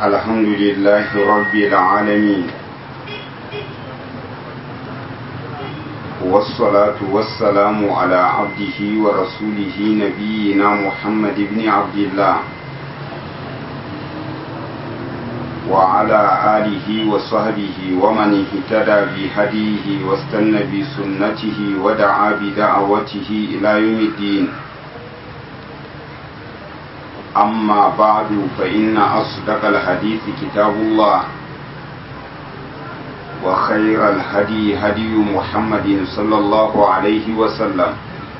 الحمد لله رب العالمين والصلاة والسلام على عبده ورسوله نبينا محمد بن عبد الله وعلى آله وصحبه ومن اهتدى بهديه واستنى بسنته ودعا بدعوته إلى يوم الدين أما بعد فإن أصدق الحديث كتاب الله وخير الهدي هدي محمد صلى الله عليه وسلم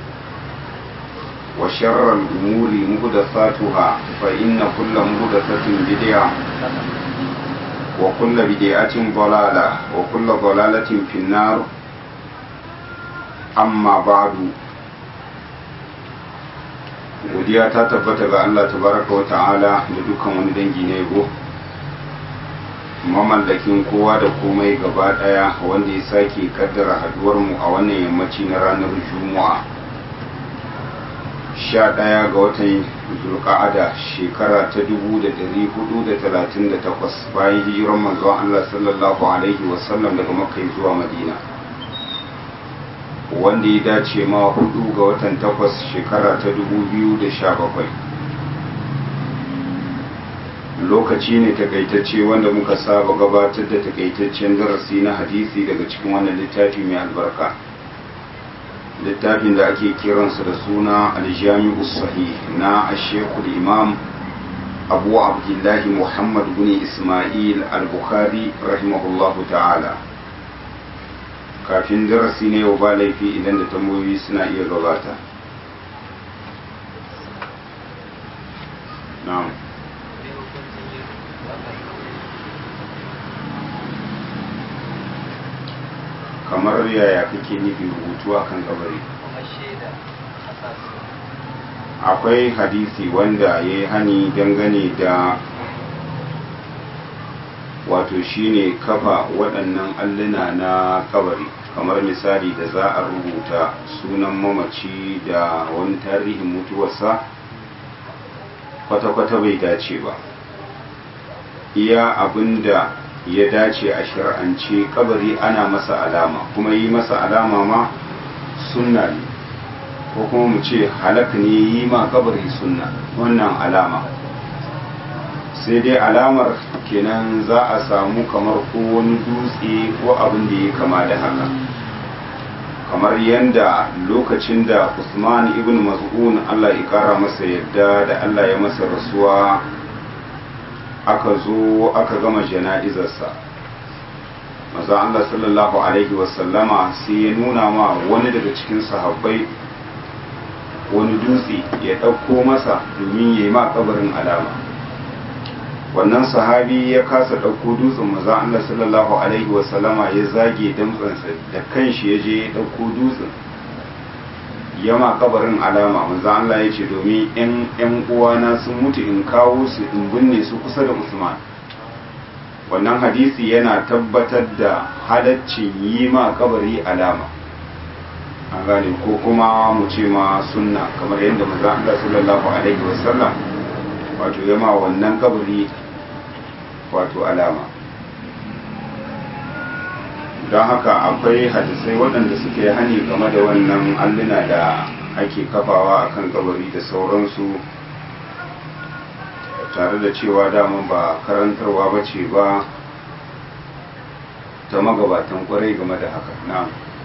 وشر الأمور مهدثاتها فإن كل مهدثة بدعة وكل بدعة ضلالة وكل ضلالة في النار أما بعد godiya ta tabbata ga Allah tabaraka wa ta'ala da dukkan wani dangi na yabo mamallakin kowa da komai gaba daya wanda ya sake kaddara haduwar mu a wannan yammaci na ranar juma'a sha ɗaya ga watan zulqa'ada shekara ta dubu da dari hudu da talatin da takwas bayan hijiran manzon Allah sallallahu alaihi wasallam daga makka zuwa madina wanda ya dace ma hudu ga watan takwas shekara ta dubu biyu da sha bakwai lokaci ne takaitacce wanda muka saba gabatar da takaitaccen darasi na hadisi daga cikin wannan littafi mai albarka littafin da ake kiransa da suna aljami'u sahih na ashekul imam abu abdullahi muhammad bin ismail al-bukhari rahimahullahu ta'ala kafin darasi ne yau ba laifi idan da tambayoyi suna iya gabata na'am kamar yaya kake nufi rubutu a kan kabari akwai hadisi wanda ya yi hani dangane da wato shine kafa waɗannan alluna na kabari kamar misali da za a rubuta sunan mamaci da wani tarihin mutuwarsa kwata-kwata bai dace ba iya abinda ya dace a shir'ance kabari ana masa alama kuma yi masa alama ma sunna ne ko kuma mu ce halak ne yi ma kabari sunna wannan alama sai dai alamar kenan za a samu kamar ko wani dutse ko abin da ya kama da haka kamar yadda lokacin da usman ibn mas'un allah ya kara masa yadda da allah ya masa rasuwa aka zo aka gama jana'izarsa maza allah sallallahu alaihi wasallama sai ya nuna ma wani daga cikin sahabbai wani dutse ya ɗauko masa domin ya yi ma kabarin alama wannan sahabi ya kasa ɗauko dutsen maza Allah sallallahu alaihi wasallama ya zage damtsansa da kanshi ya je ya ɗauko dutsen yama kabarin alama maza Allah ya ce domin ‘yan ‘yan uwana sun mutu in kawo su in binne su kusa da Usman wannan hadisi yana tabbatar da halaccin yi ma kabari alama an gane ko kuma mu ce ma sunna kamar yadda maza Allah sallallahu alaihi wasallam wato yama wannan kabari wato alama don haka akwai hadisai waɗanda suke hani game da wannan alluna da ake kafawa a kan kabari da sauransu tare da cewa daman ba karantarwa ba ce ba ta magabatan kwarai game da haka na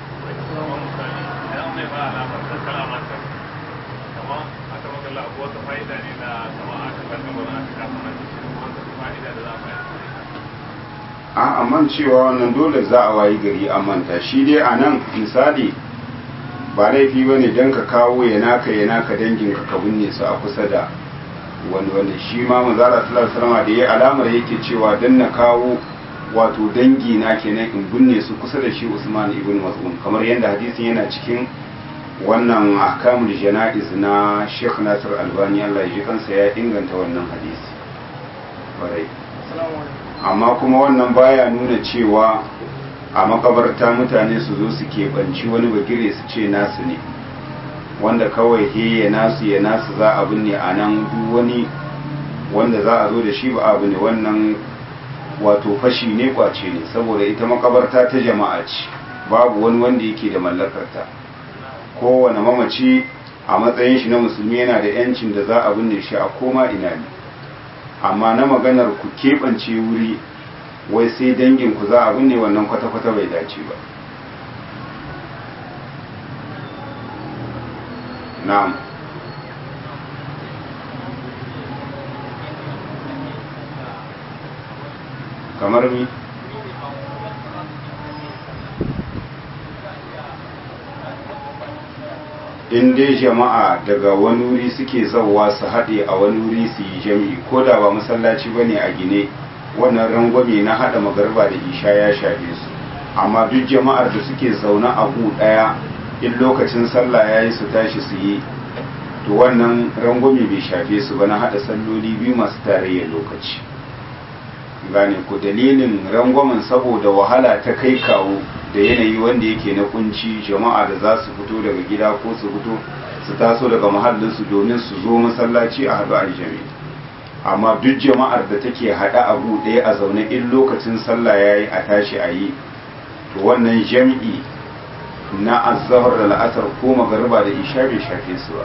a amman cewa wannan dole za a wayi gari a manta shi dai a nan misali ba laifi ba ne don ka kawo ya naka ya naka dangin ka ka binne su a kusa da wani wanda shi ma mazara salama da ya alamar yake cewa don na kawo wato dangi na kenan in binne su kusa da shi usman ibn mas'ud kamar yadda hadisin yana cikin wannan ahkamul jana'iz na Sheikh Nasir Albani Allah ya ji kansa ya inganta wannan hadisi barai amma kuma wannan baya nuna cewa a makabarta mutane su zo su keɓanci wani bagire su ce nasu ne wanda kawai he ya nasu ya nasu za a binne a nan duk wani wanda za a zo da shi ba abu ne wannan wato fashi ne kwace ne saboda ita makabarta ta jama'a ce babu wani wanda yake da mallakarta kowane mamaci a matsayin shi na musulmi yana da yancin da za a binne shi a koma ina ne amma na maganar ku keɓance wuri wai sai dangin ku za a binne wannan kwata-kwata bai dace ba na'am kamar mi in dai jama'a daga wani wuri suke zauwa su haɗe a wani wuri su yi jami'i ko da ba masallaci ba ne a gine wannan rangwame na haɗa magarba da isha ya shafe su amma duk jama'ar da suke zaune a gu ɗaya in lokacin sallah ya yi su tashi su yi to wannan rangwame bai shafe su ba na haɗa salloli biyu masu tarayyar lokaci gane ku dalilin rangwamen saboda wahala ta kai kawo da yanayi wanda yake na kunci jama'a da za su fito daga gida ko su fito su taso daga mahallinsu domin su zo masallaci a haɗu aljami amma duk jama'ar da take haɗa abu ɗaya a zaune in lokacin sallah ya yi a tashi a yi to wannan jam'i na azahar da la'asar ko magariba da isha bai shafe su ba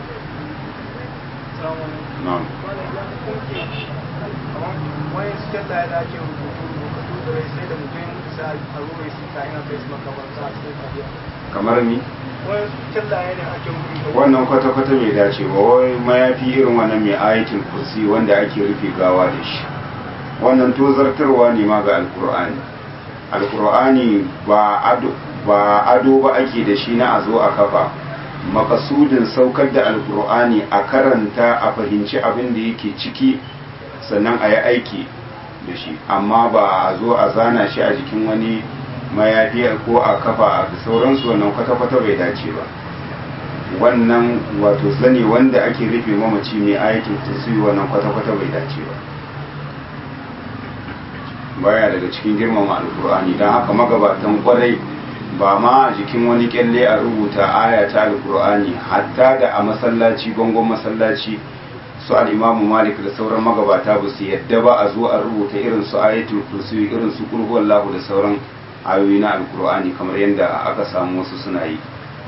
wani cikin da ya dace rubutu rubutu da rai sai da mutum ya mutu sai a ruwa ya sita yana kai su makabarta a cikin tafiya kamar ni wani cikin da ya ne ake rubutu wannan kwata-kwata bai dace ba wai mayafi irin wannan mai ayatul kursi wanda ake rufe gawa da shi wannan tozartarwa ne ma ga alkur'ani alkur'ani ba ado ba ado ba ake da shi na a zo a kafa makasudin saukar da alkur'ani a karanta a fahimci abin da yake ciki sannan a yi aiki da shi amma ba a zo a zana shi a jikin wani mayafi ko a kafa da sauransu wannan kwata-kwata bai dace ba wannan wato sani wanda ake rufe mamaci mai aikin tasiri wannan kwata-kwata bai dace ba baya daga cikin girmama alkur'ani don haka magabatan kwarai ba ma a jikin wani kyalle a rubuta aya ta alkur'ani hatta da a masallaci bangon masallaci su al'imamu malik da sauran magabata ba su yadda ba a zo a rubuta irin su ayatul kursi irin su kulhuwar lahu da sauran ayoyi na alkur'ani kamar yadda aka samu wasu suna yi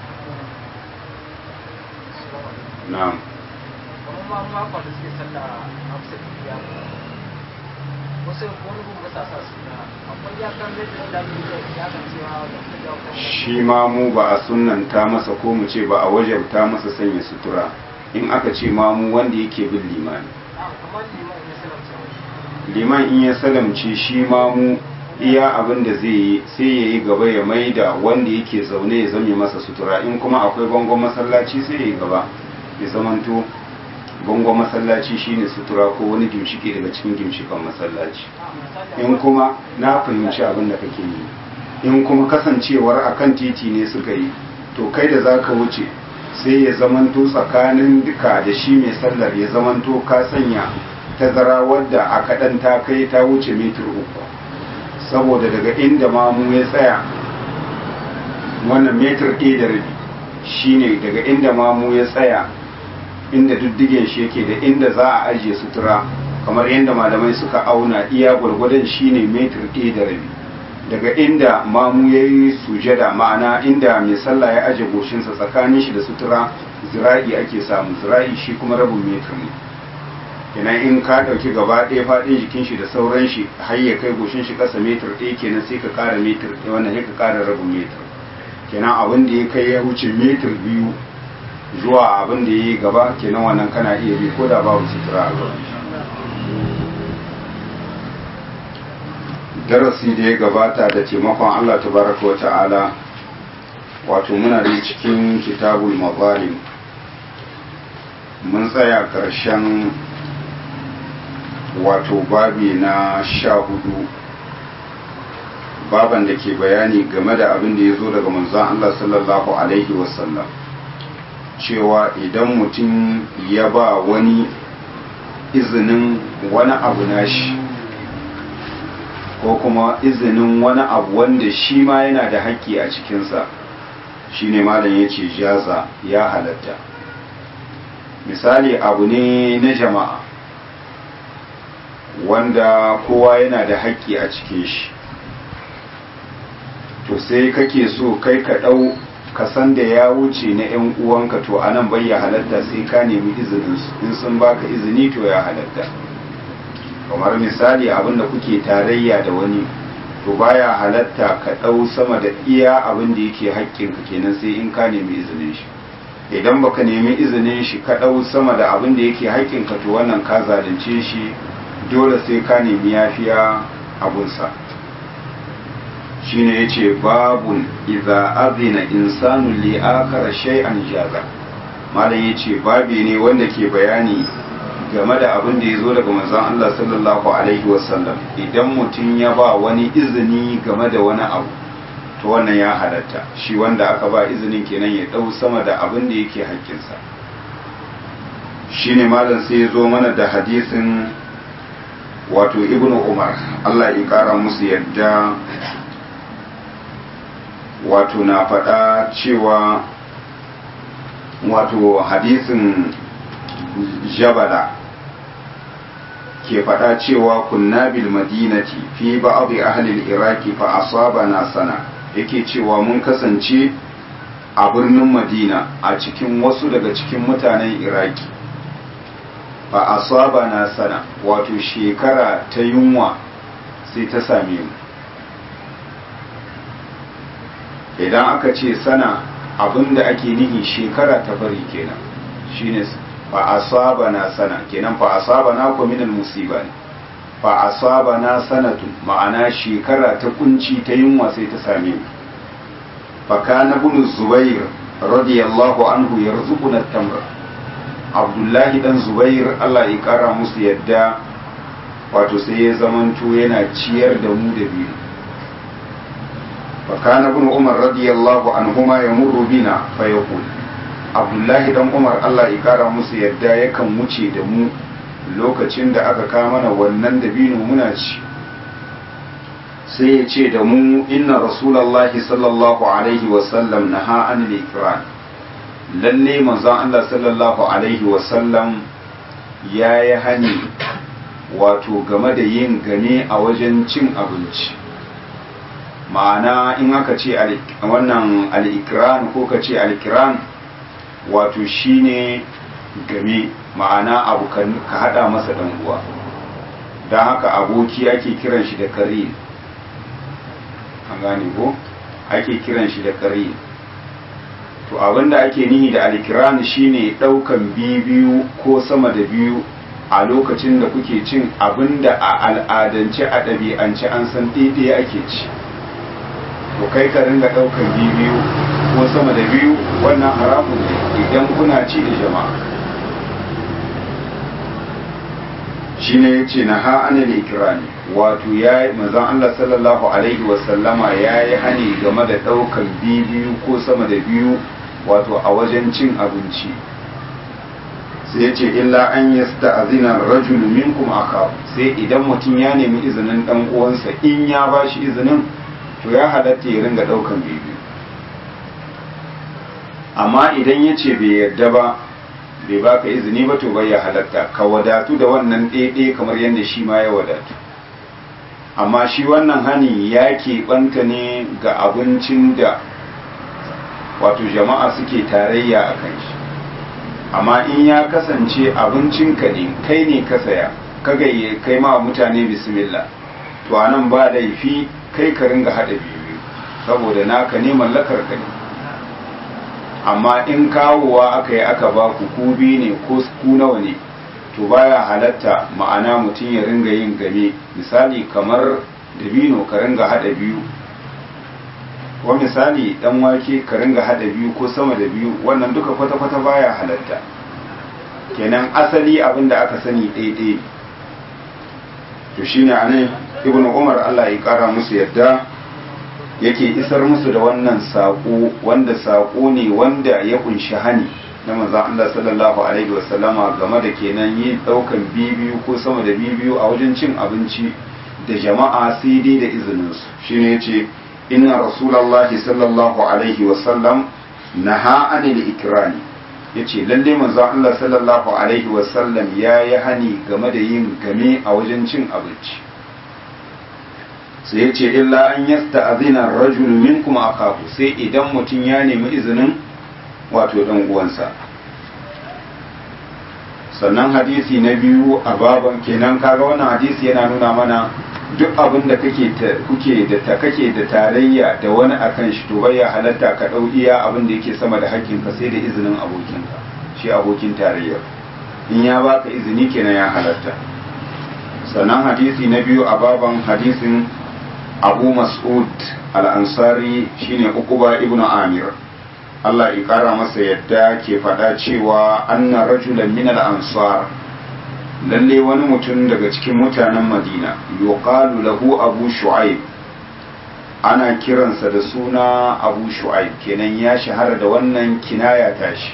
na'am kamar ma makon da suke sallah a kusa da wasu wani gugu sa sa suna akwai ya kan da da ya kan cewa da ya kan shi ma mu ba a sunanta masa ko mu ce ba a wajabta masa sanya sutura in aka ce ma mu wanda yake bin limani kamar liman ya salamta liman in ya salamce shi ma mu iya abin da zai yi sai ya yi gaba ya maida wanda yake zaune ya zame masa sutura in kuma akwai bangon masallaci sai ya yi gaba ya zamanto bangon masallaci shine sutura ko wani gimshike daga cikin gimshikan masallaci in kuma na fahimci abin da kake yi in kuma kasancewar akan titi ne suka yi to kai da za ka wuce sai ya zamanto tsakanin duka da shi mai sallar ya zamanto ka sanya tazara wadda a kaɗan ta kai ta wuce mitar uku saboda daga inda mamu ya tsaya wannan metar ɗaya da rabi shine daga inda mamu ya tsaya inda diddigen shi yake da inda za a ajiye sutura kamar yadda malamai suka auna iya gwargwadon shine metar ɗaya da rabi daga inda mamu ya yi sujada ma'ana inda mai sallah ya aje goshinsa tsakanin shi da sutura zira'i ake samu zira'i shi kuma rabin metar ne kenan in ka ɗauki gaba ɗaya faɗin jikin shi da sauran shi har ya kai goshin shi ƙasa metar ɗaya kenan sai ka ƙara metar ɗaya wannan sai ka ƙara rabin metar kenan abin da ya kai ya wuce metar biyu zuwa abin da ya yi gaba kenan wannan kana iya bi ko da babu sutura a gaban darasi da ya gabata da taimakon Allah tabaraka wa ta'ala wato muna da cikin kitabul mazalim mun tsaya ƙarshen wato babi na sha hudu baban da ke bayani game da abin da ya zo daga manzon Allah sallallahu alaihi wasallam cewa idan mutum ya ba wani izinin wani abu nashi ko kuma izinin wani abu wanda shi ma yana da haƙƙi a cikinsa shi ne malam ya ce jaza ya halatta misali abu ne na jama'a wanda kowa yana da haƙƙi a cikin shi to sai kake so kai ka ɗau ka san da ya wuce na 'yan uwanka to anan bai ya halatta sai ka nemi izinin su in sun baka izini to ya halatta kamar misali abinda kuke tarayya da wani to baya halatta ka ɗau sama da iya abin da yake haƙƙinka kenan sai in ka nemi izinin shi idan baka nemi izinin shi ka ɗau sama da abin da yake haƙƙinka to wannan ka zalunce shi dole sai ka nemi yafiya abunsa shine yace babun idza azina insanu li akara shay'an jaza malam yace babi ne wanda ke bayani game da abin da ya zo daga manzon Allah sallallahu alaihi wasallam idan mutum ya ba wani izini game da wani abu to wannan ya halatta shi wanda aka ba izinin kenan ya dau sama da abin da yake haƙƙinsa shine malam sai ya zo mana da hadisin wato ibnu umar Allah ya kara musu yadda wato na faɗa cewa wato hadisin jabala ke faɗa cewa kunna bil madinati fi ba'd ahli al-iraqi fa asabana sana yake cewa mun kasance a birnin madina a cikin wasu daga cikin mutanen iraki fa asabana sana wato shekara ta yunwa sai ta same mu idan aka ce sana abinda ake nihi shekara ta bari kenan shine fa asabana sana kenan fa asabana ko minal musiba ne fa asabana sanatun ma'ana shekara ta kunci ta yunwa sai ta same mu fa kana ibn zubair radiyallahu anhu yarzuquna tamr abdullahi dan zubair Allah ya kara musu yadda wato sai ya zamanto yana ciyar da mu da biyu fa kana ibn umar radiyallahu anhuma yamurru bina fa yaqul abdullahi dan umar allah ya kara musu yadda yakan wuce da mu lokacin da aka kama mana wannan dabino muna ci sai ya ce da mu inna rasulallahi sallallahu alaihi wasallam na ha'an ikran lalle manzon allah sallallahu alaihi wasallam ya yi hani wato game da yin game a wajen cin abinci ma'ana in aka ce wannan al'ikiran ko ka ce al'ikiran wato shine game ma'ana abu ka hada masa dan uwa don haka aboki ake kiran shi da kare an gane ko ake kiran shi da kare to abinda ake nihi da alkiran shine daukan biyu ko sama da biyu a lokacin da kuke cin abinda a al'adance a ɗabi'ance an san ɗaiɗaya ake ci to kai ka ringa daukan biyu ko sama da biyu wannan haramun ne idan kuna ci da jama'a shi ne ya ce na ha'anar ikirani wato ya yi mazan Allah sallallahu Alaihi wasallama ya yi hani game da ɗaukan biyu ko sama da biyu wato a wajen cin abinci sai ya ce illa an yi sta'azinar rajulu minkum aka sai idan mutum ya nemi izinin ɗan uwansa in ya ba shi izinin to ya halatta ya ringa ɗaukan biyu amma idan ya ce bai yarda ba bai baka izini ba to bai ya halatta ka wadatu da wannan ɗaiɗai kamar yadda shi ma ya wadatu amma shi wannan hani ya keɓanta ne ga abincin da wato jama'a suke tarayya a kan shi amma in ya kasance abincinka ne kai ne ka saya ka gayye kai ma mutane bismillah to anan ba laifi kai ka ringa haɗa biyu saboda naka ne mallakar ka ne amma in kawowa aka yi aka ba ku ku biyu ne ko ku nawa ne to baya halatta ma'ana mutum ya ringa yin game misali kamar dabino ka ringa hada biyu ko misali dan wake ka ringa hada biyu ko sama da biyu wannan duka kwata-kwata baya halatta kenan asali abin da aka sani ɗaiɗai to shine anan ibnu umar Allah ya kara musu yadda yake isar musu da wannan saƙo wanda saƙo ne wanda ya kunshi hani na manzon Allah sallallahu alaihi wasallama game da kenan yin ɗaukan bibiyu ko sama da bibiyu a wajen cin abinci da jama'a sai dai da izinin su shine yace inna rasulullahi sallallahu alaihi wasallam naha anil ikrani ya ce lalle manzon Allah sallallahu alaihi wasallam ya yi hani game da yin game a wajen cin abinci sai ya ce illa an yasta azina rajul minkum akahu sai idan mutum ya nemi izinin wato dan uwansa sannan hadisi na biyu a baban kenan kaga wannan hadisi yana nuna mana duk abin da kake kuke da ta kake da tarayya da wani akan shi to bai halatta ka dau iya abin da yake sama da hakkin ka sai da izinin abokinka shi abokin tarayya in ya baka izini kenan ya halatta sannan hadisi na biyu a baban hadisin abu mas'ud al-ansari shine uquba ibnu amir Allah ya kara masa yadda ke faɗa cewa anna rajulan min al-ansar lalle wani mutum daga cikin mutanen Madina yuqalu lahu Abu Shu'aib ana kiransa da suna Abu Shu'aib kenan ya shahara da wannan kinaya tashi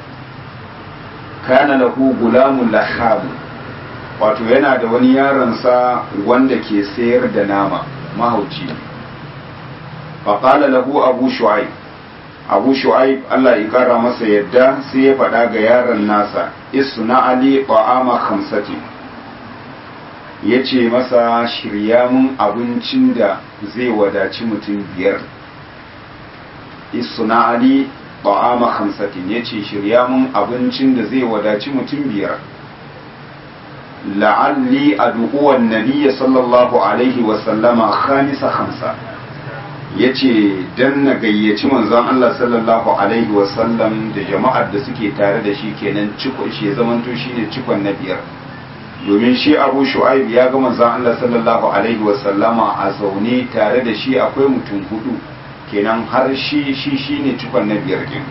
kana lahu gulamun lahab wato yana da wani yaronsa wanda ke sayar da nama mahauci faqala lahu Abu Shu'aib abu shu'aib Allah ya kara masa yadda sai ya faɗa ga yaron nasa isna ali ta'ama khamsati ya ce masa shirya mun abincin da zai wadaci mutum biyar isna ali ta'ama khamsatin ya ce shirya mun abincin da zai wadaci mutum biyar la'alli adu'uwan nabiyya sallallahu alaihi wasallama khamisa khamsa ya ce don na gayyaci manzon Allah sallallahu Alaihi wasallam da jama'ar da suke tare da shi kenan cikon shi ya zamanto shi ne cikon na biyar domin shi abu shu'aib ya ga manzon Allah sallallahu Alaihi wasallama a zaune tare da shi akwai mutum hudu kenan har shi shi shi ne cikon na biyar din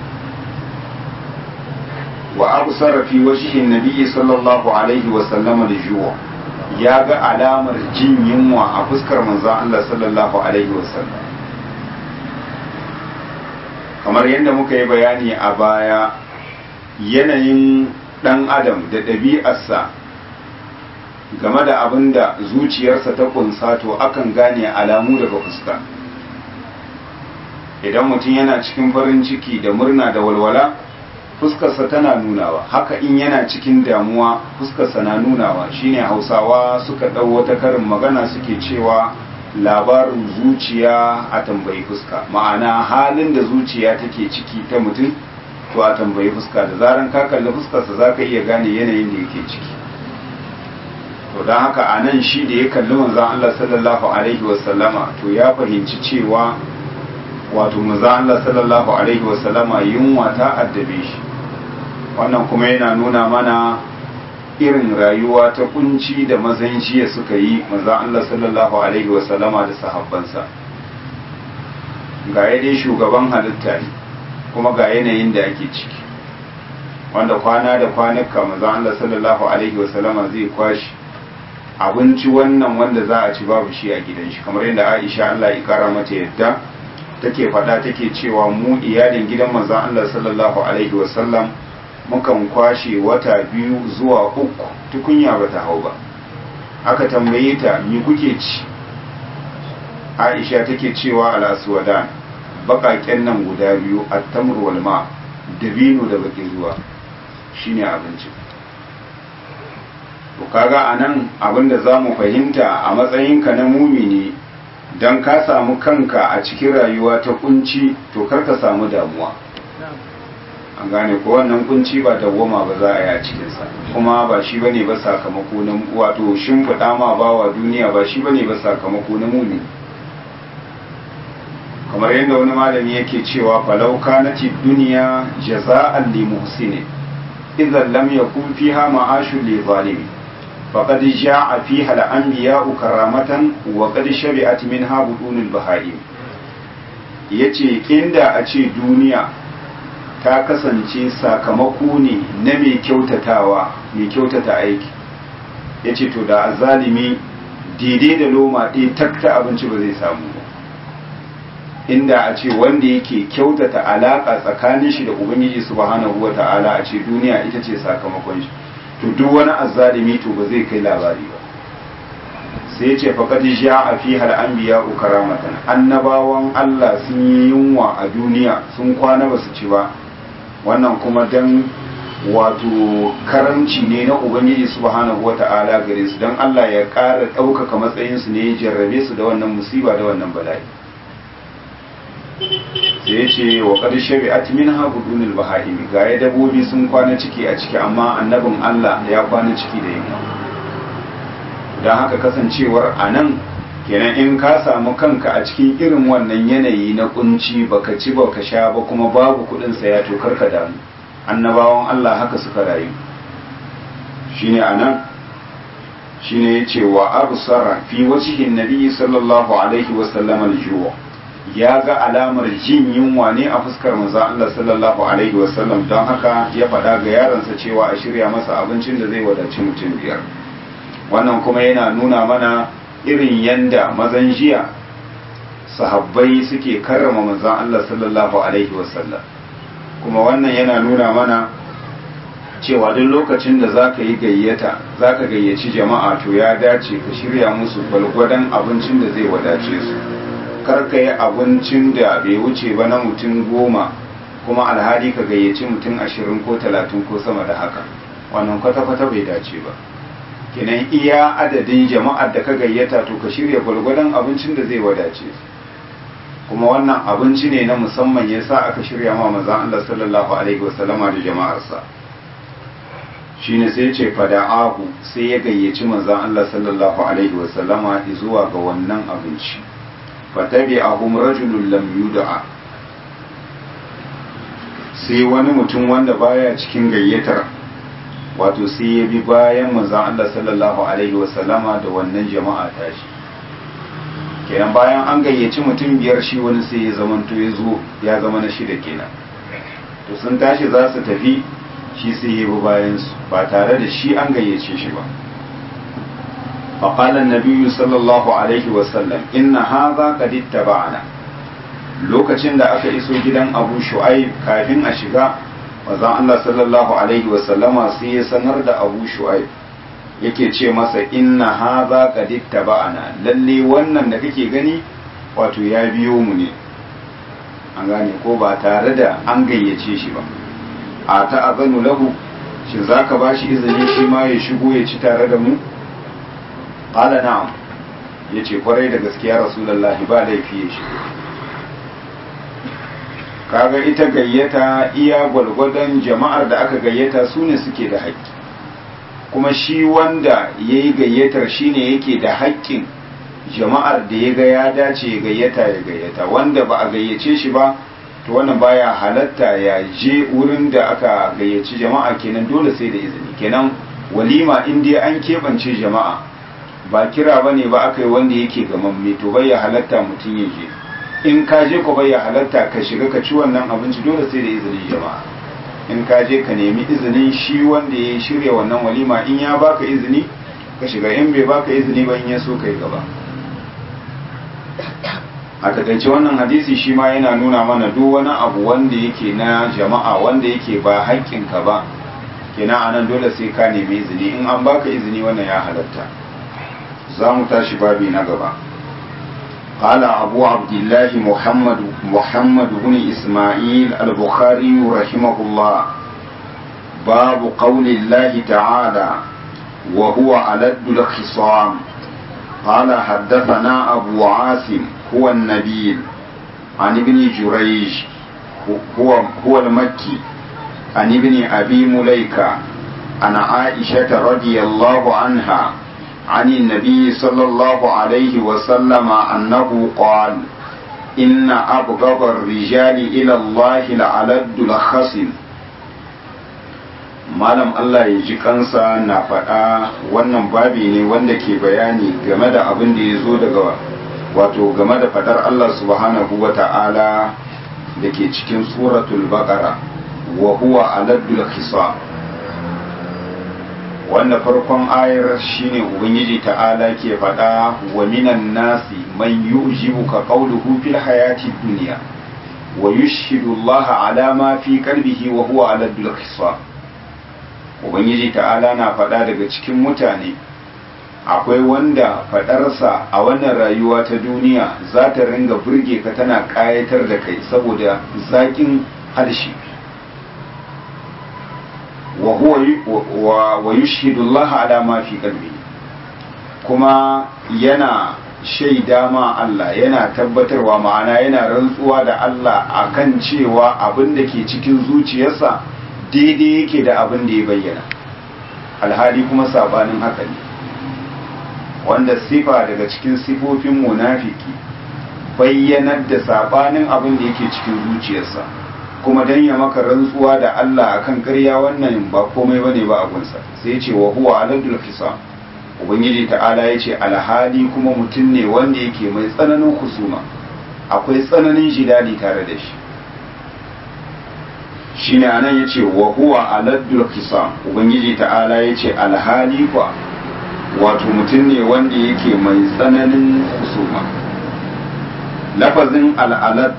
wa abu sarrafi wa shi nabi sallallahu Alaihi wasallama da juwa ya ga alamar jin yunwa a fuskar manzan Allah sallallahu Alaihi wasallam kamar yadda muka yi bayani a baya yanayin ɗan adam da ɗabi'arsa game da abin da zuciyarsa ta kunsa to akan gane alamu daga fuska idan mutum yana cikin farin ciki da murna da walwala fuskarsa tana nunawa haka in yana cikin damuwa fuskarsa na nunawa shine hausawa suka ɗau wata karin magana suke cewa labarin zuciya a tambayi fuska ma'ana halin da zuciya take ciki ta mutum to a tambayi fuska da zaran ka kalli fuskarsa za ka iya gane yanayin da yake ciki to don haka a nan shi da ya kalli manzan Allah sallallahu alaihi wasallama to ya fahimci cewa wato manzan Allah sallallahu alaihi wasallama yunwa ta addabe shi wannan kuma yana nuna mana irin rayuwa ta kunci da mazan jiya suka yi maza Allah sallallahu alaihi wasallama da sahabbansa ga dai shugaban halitta ne kuma ga yanayin da ake ciki wanda kwana da kwanuka maza Allah sallallahu alaihi wasallama zai kwashi abinci wannan wanda za a ci babu shi a gidan shi kamar yadda Aisha Allah ya kara mata yadda take faɗa take cewa mu iyalin gidan manzon Allah sallallahu alaihi wasallam mukan kwashe wata biyu zuwa uku tukunya ba ta hau ba aka tambaye ta mi kuke ci aisha take cewa al'aswadan baƙaƙen nan guda biyu attamur wal ma dabino da baƙin ruwa shine abinci to kaga anan abinda zamu fahimta a matsayinka na mumini dan ka samu kanka a cikin rayuwa ta kunci to kar ka samu damuwa an gane ko wannan kunci ba dawwama ba za a yi a cikinsa kuma ba shi bane ba sakamako na wato shimfiɗa ma bawa duniya ba shi bane ba sakamako na mumi kamar yadda wani malami yake cewa falau kanati duniya jaza'an li muhsinin idan lam yakun fiha ma'ashun li zalimi faqad ja'a fiha al-anbiya'u karamatan wa qad shari'at minha budunul baha'im yace inda a ce duniya ta kasance sakamako ne na mai kyautatawa mai kyautata aiki ya ce to da azalimi daidai da loma ɗaya takta abinci ba zai samu ba inda a ce wanda yake kyautata alaƙa tsakanin shi da ubangiji subhanahu wa ta'ala a ce duniya ita ce sakamakon shi to duk wani azalimi to ba zai kai labari ba sai ce faqad ja'a fi hal anbiya karamatan annabawan Allah sun yi yunwa a duniya sun kwana ba su ci ba wannan kuma dan wato karamci ne na ubangiji subhanahu wata'ala gare su don Allah ya ƙara ɗaukaka matsayinsu ne ya jarrabe su da wannan musiba da wannan bala'i sai ya ce wa ƙar shari'at min ha budunil baha'imi ga ya dabobi sun kwana ciki a ciki amma annabin Allah ya kwana ciki da yamma don haka kasancewar a nan kenan in ka samu kanka a cikin irin wannan yanayi na kunci baka ci baka sha ba kuma babu kuɗin saya to karka damu annabawan Allah haka suka rayu shine anan shine yace wa absara fi wajhin nabi sallallahu alaihi wa sallam al ya ga alamar jin yunwa ne a fuskar manzo Allah sallallahu alaihi wa sallam don haka ya faɗa ga yaransa cewa a shirya masa abincin da zai wadaci mutum biyar wannan kuma yana nuna mana irin yanda mazan jiya sahabbai suke karrama manzon Allah sallallahu alaihi wa sallam kuma wannan yana nuna mana cewa duk lokacin da za ka yi gayyata za ka gayyaci jama'a to ya dace ka shirya musu gwalgwadon abincin da zai wadace su kar ka yi abincin da bai wuce ba na mutum goma kuma alhali ka gayyaci mutum ashirin ko talatin ko sama da haka wannan kwata-kwata bai dace ba kenan iya adadin jama'ar da ka gayyata to ka shirya gwalgwadon abincin da zai wadace su kuma wannan abinci ne na musamman ya sa aka shirya ma mazan Allah sallallahu Alaihi wasallama da jama'arsa shi ne sai ce fada'ahu sai ya gayyaci mazan Allah sallallahu Alaihi wasallama zuwa ga wannan abinci fatabi ahum rajulun lam yud'a sai wani mutum wanda baya cikin gayyatar wato sai ya bi bayan mazan Allah sallallahu Alaihi wasallama da wannan jama'a tashi kenan bayan an gayyaci mutum biyar shi wani sai ya zamanto ya zo ya zama na shida kenan to sun tashi za su tafi shi sai ya bi bayansu ba tare da shi an gayyace shi ba faƙalar nabiyu sallallahu alaihi wasallam inna haza qad ittaba'ana lokacin da aka iso gidan abu shu'aib kafin a shiga wazan Allah sallallahu alaihi wasallama sai ya sanar da abu shu'aib yake ce masa inna haza qad ittaba'ana lalle wannan da kake gani wato ya biyo mu ne an gane ko ba tare da an gayyace shi ba a ta'azanu lahu shin zaka bashi izini shi ma ya shigo ya ci tare da mu qala na'am yace kwarai da gaskiya rasulullahi ba laifi ya shigo kaga ita gayyata iya gwalgwadon jama'ar da aka gayyata su ne suke da haƙƙi kuma shi wanda ya yi gayyatar shi ne yake da haƙƙin jama'ar da ya ga ya dace ya gayyata ya gayyata wanda ba a gayyace shi ba to wannan baya halatta ya je wurin da aka gayyaci jama'a kenan dole sai da izini kenan walima in dai an keɓance jama'a ba kira ba ne ba aka yi wanda yake gamamme to bai ya halatta mutum ya je in ka je ko bai ya halatta ka shiga ka ci wannan abinci dole sai da izinin jama'a in ka je ka nemi izinin shi wanda ya shirya wannan walima in ya baka izini ka shiga in bai baka izini ba in ya so kai gaba a takaice wannan hadisi shi ma yana nuna mana duk wani abu wanda yake na jama'a wanda yake ba haƙƙinka ba kenan anan dole sai ka nemi izini in an baka izini wannan ya halatta za mu tashi babi na gaba قال أبو عبد الله محمد محمد بن إسماعيل البخاري رحمه الله باب قول الله تعالى وهو ألد الخصام قال حدثنا أبو عاصم هو النبيل عن ابن جريج هو هو المكي عن ابن أبي مليكة عن عائشة رضي الله عنها عن النبي صلى الله عليه وسلم أنه قال إن أبغض الرجال إلى الله لعلد الخصم malam Allah ya ji kansa na faɗa wannan babi ne wanda ke bayani game da abin da ya zo daga wato game da faɗar Allah subhanahu wa ta'ala da ke cikin suratul baqara wa huwa aladdul khisam wanda farkon ayar shine ubangiji ta'ala ke faɗa wa minan nasi man yu'jibuka qawluhu fil hayati dunya wa yushhidu Allah ala ma fi qalbihi wa huwa ala dul khisam ubangiji ta'ala na faɗa daga cikin mutane akwai wanda faɗarsa a wannan rayuwa ta duniya za ta ringa burge ka tana ƙayatar da kai saboda zaƙin harshe wa wa yushhidu Allah ala ma fi qalbi kuma yana shaida ma Allah yana tabbatarwa ma'ana yana rantsuwa da Allah akan cewa abin da ke cikin zuciyarsa daidai yake da abin da ya bayyana alhali kuma sabanin haka ne wanda sifa daga cikin sifofin munafiki bayyanar da sabanin abin da yake cikin zuciyarsa kuma dan ya maka rantsuwa da Allah akan ƙarya wannan ba komai bane ba abunsa sai ya ce wa huwa aladul fisam ubangiji ta'ala ya ce alhali kuma mutum ne wanda yake mai tsananin husuma akwai tsananin jidali tare da shi shine anan ya ce wa huwa aladul fisam ubangiji ta'ala ya ce alhali kwa wato mutum ne wanda yake mai tsananin husuma lafazin al'alat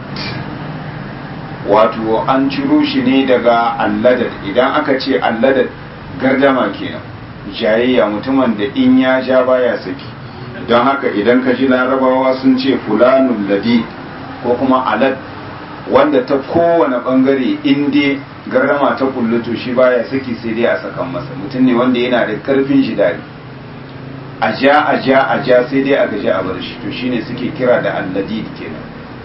wato an ciro shi ne daga alladad idan aka ce alladad gardama kenan jayayya mutumin da in ya ja baya saki don haka idan ka ji larabawa sun ce fulanun ladi ko kuma alad wanda ta kowane bangare in dai gardama ta kulluto shi baya saki sai dai a sakan masa mutum ne wanda yana da karfin shi dare a ja a ja a ja sai dai a gaji a bar shi to shine suke kira da alladid kenan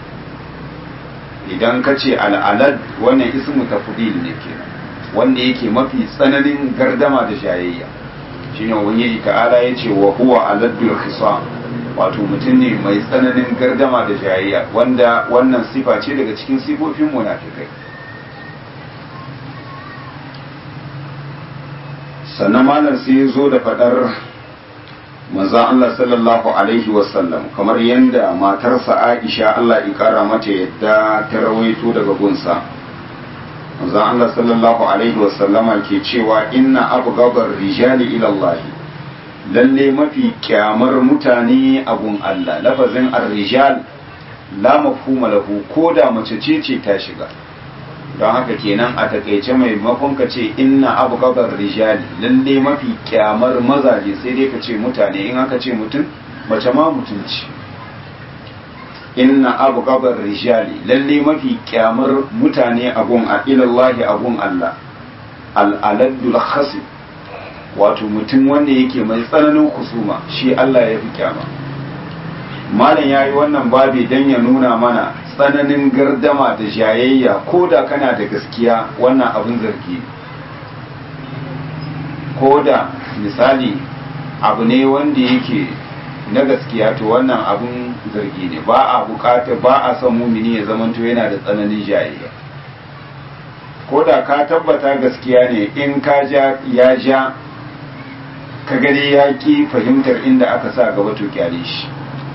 idan ka ce al'alad wannan ismu tafdil ne kenan wanda yake mafi tsananin gardama da shayayya shine ubangiji ta'ala ya ce wa huwa aladul khisam wato mutum ne mai tsananin gardama da shayayya wanda wannan sifa ce daga cikin sifofin munafikai sannan malam sai ya zo da fadar maza Allah sallallahu alaihi wasallam kamar yadda matarsa Aisha Allah ya kara mata yadda ta rawaito daga gunsa maza Allah sallallahu alaihi wasallama ke cewa inna abgabar rijali ila Allah lalle mafi kyamar mutane abun Allah lafazin ar-rijal la mafhuma lahu ko da mace ce ce ta shiga don haka kenan a takaice maimakon ka ce inna abu gabar rijali lalle mafi kyamar mazaje sai dai ka ce mutane in aka ce mutum mace ma mutunci inna abu gabar rijali lalle mafi kyamar mutane abun a ilallahi abun Allah al'aladdul khasib wato mutum wanda yake mai tsananin kusuma shi Allah ya fi kyama malam ya yi wannan babi don ya nuna mana tsananin gardama da jayayya ko da kana da gaskiya wannan abin zargi ko da misali abu ne wanda yake na gaskiya to wannan abin zargi ne ba a bukata ba a son mumini ya zamanto yana da tsananin jayayya ko da ka tabbata gaskiya ne in ka ja ya ja ka gani ya ki fahimtar inda aka sa gaba to kyale shi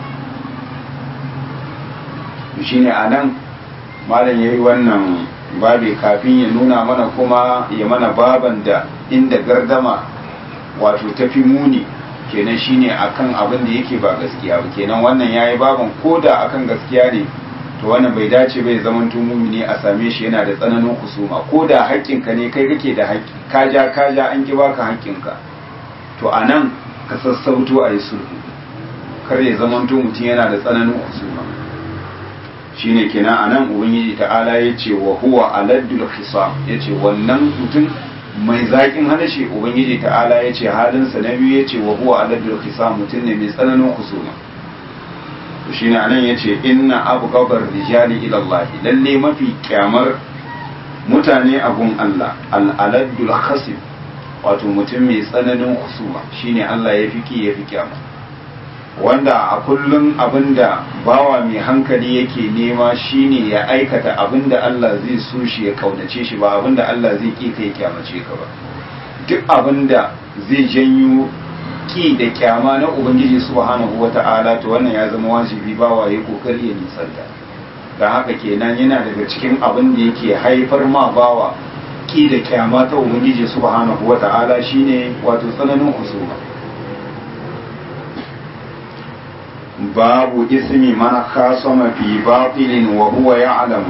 shine a nan malam ya yi wannan babi kafin ya nuna mana kuma ya mana baban da inda gardama wato tafi muni kenan shine akan abin da yake ba gaskiya ba kenan wannan yayi baban koda akan gaskiya ne to wannan bai dace bai zaman mumini a same shi yana da tsananin kusuma koda haƙƙinka ne kai kake da haƙƙi kaja kaja an ki baka haƙƙinka to anan ka sassauto a yi sulhu kar ya zaman mutum yana da tsananin kusuma shine kenan anan ubangiji ta'ala ya ce wa huwa aladdul khisam ya ce wannan mutum mai zaƙin halashe ubangiji ta'ala ya ce halinsa na biyu ya ce wa huwa aladdul khisam mutum ne mai tsananin kusuma to shine anan ya ce inna abu gabar rijali ila Allah lalle mafi kyamar mutane abun Allah al-aladdul khasib wato mutum mai tsananin kusuma shine Allah ya fi ya fi kyama wanda a kullum abinda bawa mai hankali yake nema shine ya aikata abinda Allah zai so shi ya kaunace shi ba abinda Allah zai ki kai kyamace ka ba duk abinda zai janyo ki da kyama na ubangiji subhanahu wata'ala to wannan ya zama wajibi bawa ya kokari ya nisanta don haka kenan yana daga cikin abin da yake haifar ma bawa ki da kyama ta ubangiji subhanahu wata'ala shine wato tsananin husuma باب اسم من خاصم في باطل وهو يعلم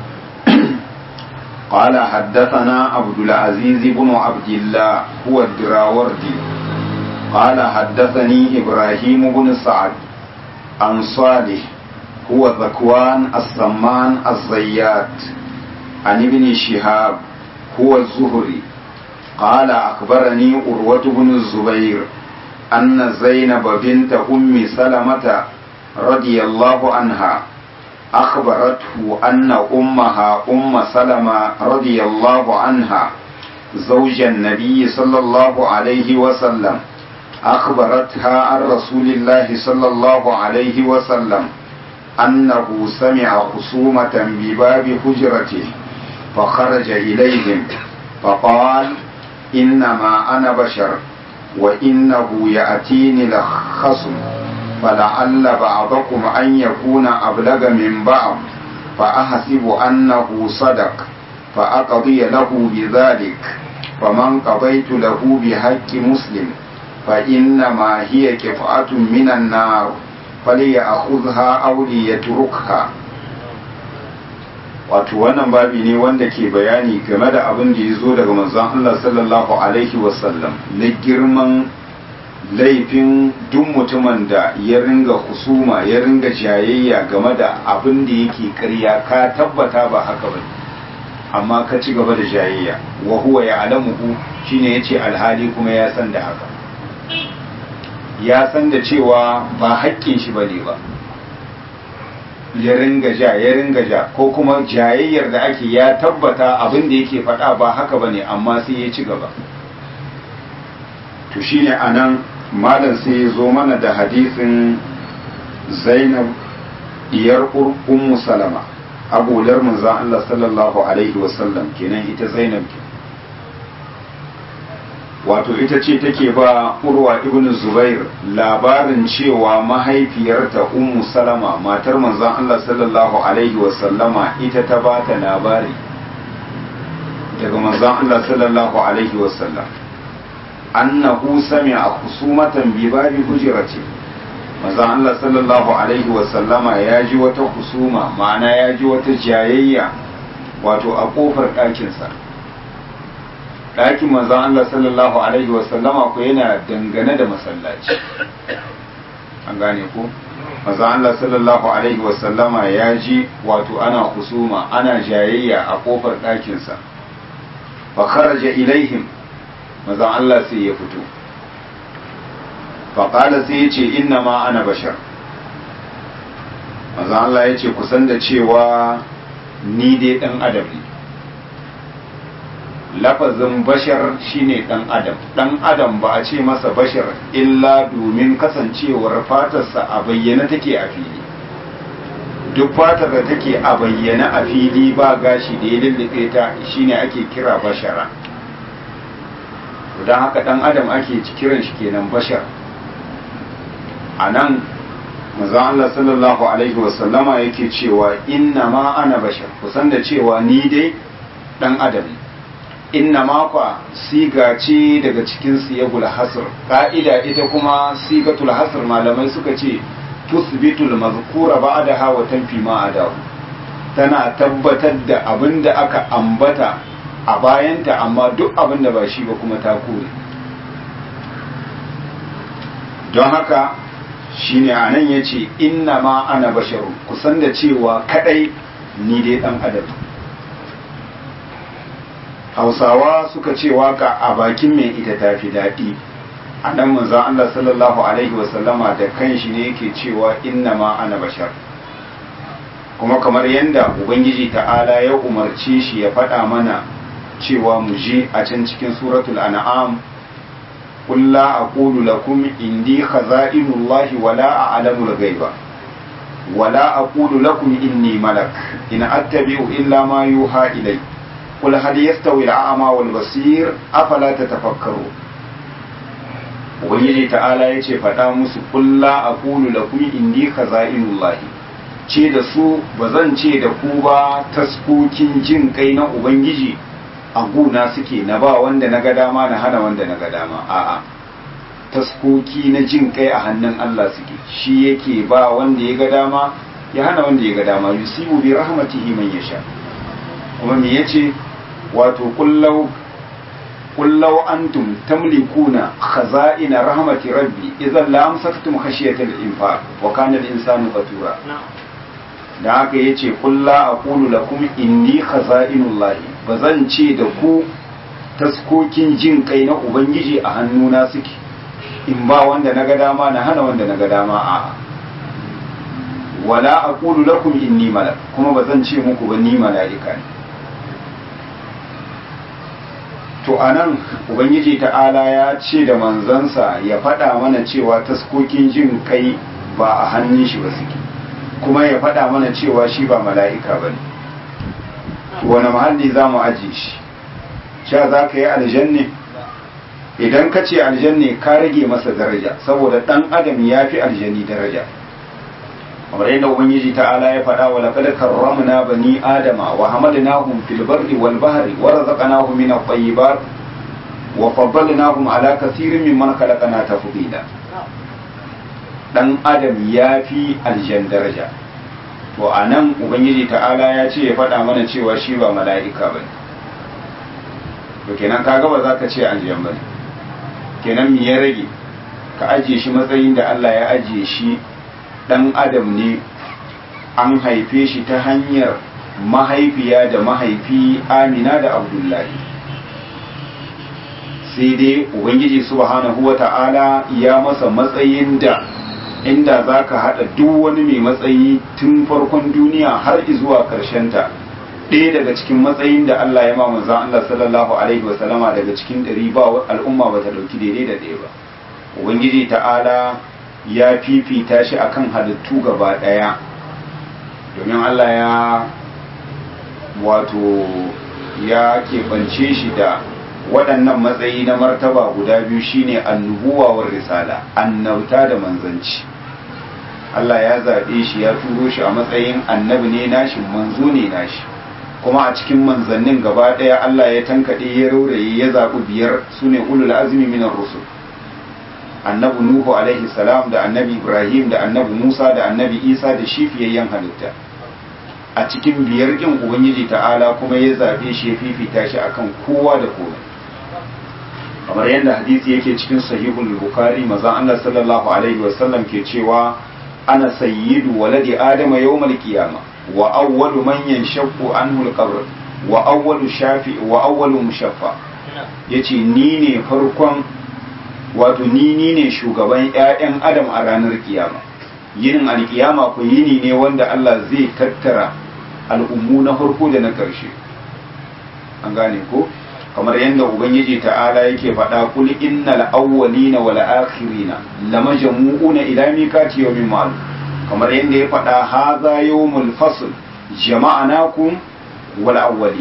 قال حدثنا عبد العزيز بن عبد الله هو الدراوردي قال حدثني إبراهيم بن سعد عن صالح هو ذكوان السمان الزيات عن ابن شهاب هو الزهري قال أخبرني أروة بن الزبير أن زينب بنت أم سلمة رضي الله عنها أخبرته أن أمها أم سلمة رضي الله عنها زوج النبي صلى الله عليه وسلم أخبرتها عن رسول الله صلى الله عليه وسلم أنه سمع خصومة بباب حجرته فخرج إليهم فقال إنما أنا بشر وإنه يأتيني الخصم فلعل بعضكم أن يكون أبلغ من بعض فأحسب أنه صدق فأقضي له بذلك فمن قضيت له بحق مسلم فإنما هي كفعة من النار فليأخذها أو ليتركها wato wannan babi ne wanda ke bayani game da abin da ya zo daga manzon Allah sallallahu alaihi wasallam na girman laifin duk mutumin da ya ringa husuma ya ringa jayayya game da abin da yake karya ka tabbata ba haka ba amma ka ci gaba da jayayya wa huwa ya alamuhu shine yace alhali kuma ya san da haka ya san da cewa ba haƙƙin shi bane ba ya ringa ja ya ringa ja ko kuma jayayyar da ake ya tabbata abin da yake faɗa ba haka bane amma sai ya ci gaba to shine anan malam sai ya zo mana da hadisin zainab diyar ummu salama abular manzon Allah sallallahu alaihi wasallam kenan ita zainab ke wato ita ce take ba urwa ibn zubair labarin cewa mahaifiyarta ummu salama matar manzon Allah sallallahu alaihi wasallama ita ta ba ta labari daga manzon Allah sallallahu alaihi wasallam annahu sami'a khusumatan bi babi hujrati manzon Allah sallallahu alaihi wasallama ya ji wata husuma ma'ana ya ji wata jayayya wato a kofar ɗakinsa ɗakin manzon Allah sallallahu alaihi wasallama ko yana dangane da masallaci an gane ko manzon Allah sallallahu alaihi wasallama ya ji wato ana husuma ana jayayya a kofar ɗakinsa fa kharaja ilaihim manzon Allah sai ya fito fa qala sai ya ce inna ma ana bashar manzon Allah ya ce kusan da cewa ni dai dan adam ne lafazin bashar shine dan adam dan adam ba a ce masa bashar illa domin kasancewar fatarsa a bayyana take a fili duk fatar da take a bayyana a fili ba gashi da ya lullube ta shine ake kira bashara don haka dan adam ake kiran shi kenan bashar a nan mazan Allah sallallahu alaihi wasallama yake cewa inna ma ana bashar kusan da cewa ni dai dan adam ne inna makwa siga ce daga cikin siyagul hasr ka'ida ita kuma sigatul hasr malamai suka ce tusbitul mazkura ba'daha wa tanfi ma adahu tana tabbatar da abin da aka ambata a bayanta amma duk abin da ba shi ba kuma ta kore don haka shine anan yace inna ma ana basharu kusan da cewa kadai ni dai dan adam hausawa suka ce waka a bakin mai ita ta fi daɗi a nan manzan Allah sallallahu Alaihi wasallama da kanshi ne yake cewa inna ma ana bashar kuma kamar yadda ubangiji ta'ala ya umarci shi ya faɗa mana cewa mu ji a can cikin suratul an'am قل لا أقول لكم إني خزائن الله ولا أعلم الغيب ولا أقول لكم إني ملك إن أتبع إلا ما يوحى إلي قل هل يستوي الأعمى والبصير أفلا تتفكرون ubangiji ta'ala ya ce faɗa musu kulla a kulu da kuma indi khaza'inullahi ce da su ba zan ce da ku ba taskokin jin kai na ubangiji a guna suke na ba wanda na ga dama na hana wanda na ga dama a'a taskoki na jin kai a hannun Allah suke shi yake ba wanda ya ga dama ya hana wanda ya ga dama yusibu bi rahmatihi man yasha kuma me yace wato kullau kullau antum tamlikuna khaza'ina rahmati rabbi idan la amsaktum khashiyata al-infaq wa kana al-insanu qatura da haka yace kulla aqulu lakum inni khaza'inullahi bazan ce da ku taskokin jin kai na ubangiji a hannuna suke in ba wanda na ga dama na hana wanda na ga dama a'a wala aqulu lakum inni malak kuma ba zan ce muku ba ni mala'ika ne to anan ubangiji ta'ala ya ce da manzansa ya faɗa mana cewa taskokin jin kai ba a hannun shi ba suke kuma ya faɗa mana cewa shi ba mala'ika ba ne wani mahalli za mu ajiye shi sha za ka yi aljanne idan ka ce aljanne ka rage masa daraja saboda ɗan adam ya fi aljani daraja kamar yadda ubangiji ta'ala ya faɗa wa laqad karramna bani adama wa hamalnahum fil barri wal bahri wa razaqnahum min at-tayyibat wa faddalnahum ala kaseerin mimman khalaqna tafdila dan adam ya fi aljan daraja to anan ubangiji ta'ala ya ce ya faɗa mana cewa shi ba mala'ika bane to kenan kaga ba za ka ce aljan bane kenan me ya rage ka ajiye shi matsayin da Allah ya ajiye shi ɗan adam ne an haife shi ta hanyar mahaifiya da mahaifi amina da abdullahi sai dai ubangiji subhanahu wa ta'ala ya masa matsayin da inda za ka haɗa duk wani mai matsayi tun farkon duniya har zuwa ta ɗaya daga cikin matsayin da Allah ya ma manzan Allah sallallahu alaihi wasallama daga cikin ɗari ba al'umma ba ta ɗauki daidai da ɗaya ba ubangiji ta'ala ya fifita shi akan halittu gaba ɗaya domin Allah ya wato ya keɓance shi da waɗannan matsayi na martaba guda biyu shine annubuwa wa risala annauta da manzanci Allah ya zaɓe shi ya turo shi a matsayin annabi ne nashi manzo ne nashi kuma a cikin manzannin gaba ɗaya Allah ya tankaɗe ya rauraye ya zaɓi biyar su ne ulul azmi minar rusul annabi nuhu alaihi salam da annabi ibrahim da annabi musa da annabi isa da shi fiyayyen halitta a cikin biyar ƙin ubangiji ta'ala kuma ya zaɓe shi ya fifita shi akan kowa da komai kamar yadda hadisi yake cikin sahihul bukhari mazan allah sallallahu alaihi wasallam ke cewa ana sayyidu waladi adama yawmal qiyama wa awwalu man yanshaqqu anhu al-qabr wa awwalu shafi wa awwalu mushaffa yace ni ne farkon wato ni ni ne shugaban ƴaƴan adam a ranar kiyama yinin alkiyama ko yini ne wanda Allah zai tattara al'ummu na farko da na ƙarshe an gane ko kamar yadda ubangiji ta'ala yake faɗa kul innal awwalina wal akhirina lamajmu'una ila miqati yawmin ma'lum kamar yadda ya faɗa hadha yawmul fasl jama'anakum wal awwali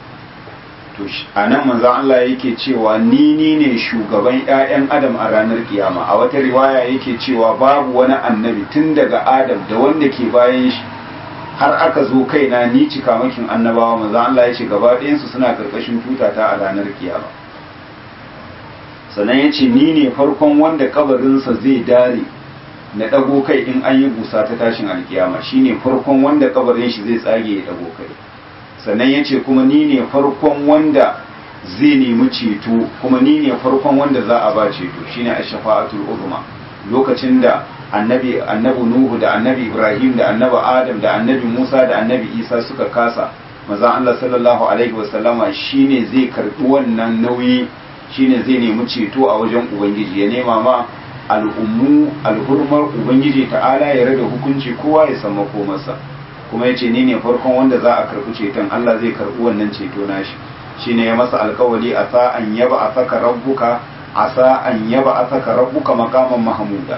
to anan manzon Allah yake cewa ni ni ne shugaban ƴaƴan adam a ranar kiyama a wata riwaya yake cewa babu wani annabi tun daga adam da wanda ke bayan shi har aka zo kaina ni cikamakin annabawa manzo Allah ya ce gaba ɗayansu suna karkashin tuta ta a ranar kiyama sannan ya ce ni ne farkon wanda kabarinsa zai dare na ɗago kai in an yi busa ta tashin alkiyama shi ne farkon wanda kabarin shi zai tsage ya ɗago kai sannan ya ce kuma ni ne farkon wanda zai nemi ceto kuma ni ne farkon wanda za a ba ceto shine a shafa'atul uzma lokacin da annabi annabi nuhu da annabi ibrahim da annabi adam da annabi musa da annabi isa suka kasa maza allah sallallahu alaihi wasallama shine zai karbi wannan nauyi shine zai nemi ceto a wajen ubangiji ya nema ma al'ummu alhurmar ubangiji ta'ala ya rage hukunci kowa ya san makomarsa kuma ya ce ni ne farkon wanda za a karbi ceton allah zai karbi wannan ceto nashi shine ya masa alkawali a sa an yaba a saka rabbuka a sa an yaba a saka rabbuka makaman mahamuda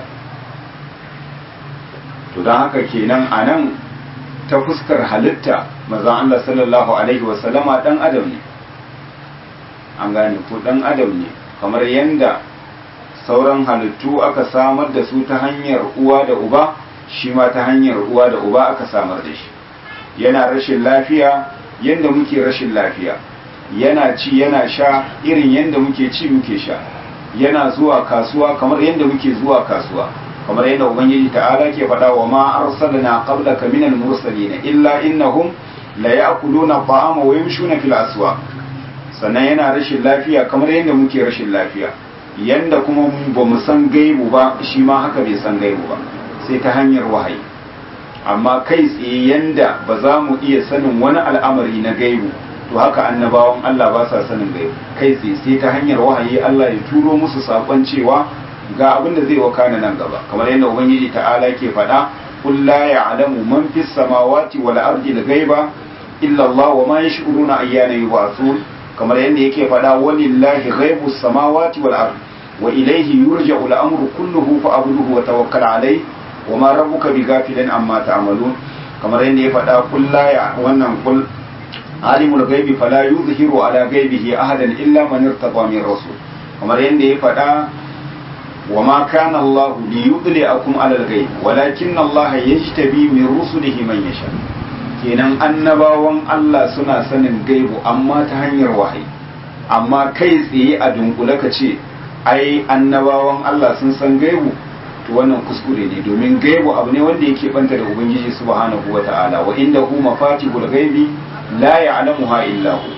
to don haka kenan a nan ta fuskar halitta maza Allah sallallahu alaihi wasallama dan adam ne an gane ko dan adam ne kamar yadda sauran halittu aka samar da su ta hanyar uwa da uba shi ma ta hanyar uwa da uba aka samar da shi yana rashin lafiya yadda muke rashin lafiya yana ci yana sha irin yadda muke ci muke sha yana zuwa kasuwa kamar yadda muke zuwa kasuwa kamar yadda ubangiji ta'ala ke faɗa wa ma arsalna qablaka minal mursalin illa innahum la ya'kuluna ta'ama wa yamshuna fil aswaq sannan yana rashin lafiya kamar yadda muke rashin lafiya yanda kuma ba mu san gaibu ba shi ma haka bai san gaibu ba sai ta hanyar wahayi amma kai tsaye yanda ba za mu iya sanin wani al'amari na gaibu to haka annabawan Allah ba sa sanin gaibu kai tsaye sai ta hanyar wahayi Allah ya turo musu sakon cewa ga abin da zai wakana nan gaba kamar yadda ubangiji ta'ala ke faɗa qul la ya'lamu man fis samawati wal ardi al ghaiba illa Allah wa ma yash'uruna ayyana yub'athun kamar yadda yake faɗa walillahi ghaibus samawati wal ardi wa ilayhi yurja'u al amru kulluhu fa'budhu wa tawakkal alayhi wa ma rabbuka bighafilin amma ta'malun kamar yadda ya faɗa qul la ya wannan qul alimul ghaibi fala yuzhiru ala ghaibihi ahadan illa man irtada min rasul kamar yadda ya faɗa wa ma kana Allah li yudli'akum ala al-ghaib walakin Allah yajtabi min rusulihi man yasha kenan annabawan Allah suna sanin gaibu amma ta hanyar wahayi amma kai tsaye a dunkule ka ce ai annabawan Allah sun san gaibu to wannan kuskure ne domin gaibu abu ne wanda yake banta da ubangiji subhanahu wata'ala wa inda hu mafatihul ghaibi la ya'lamuha illa hu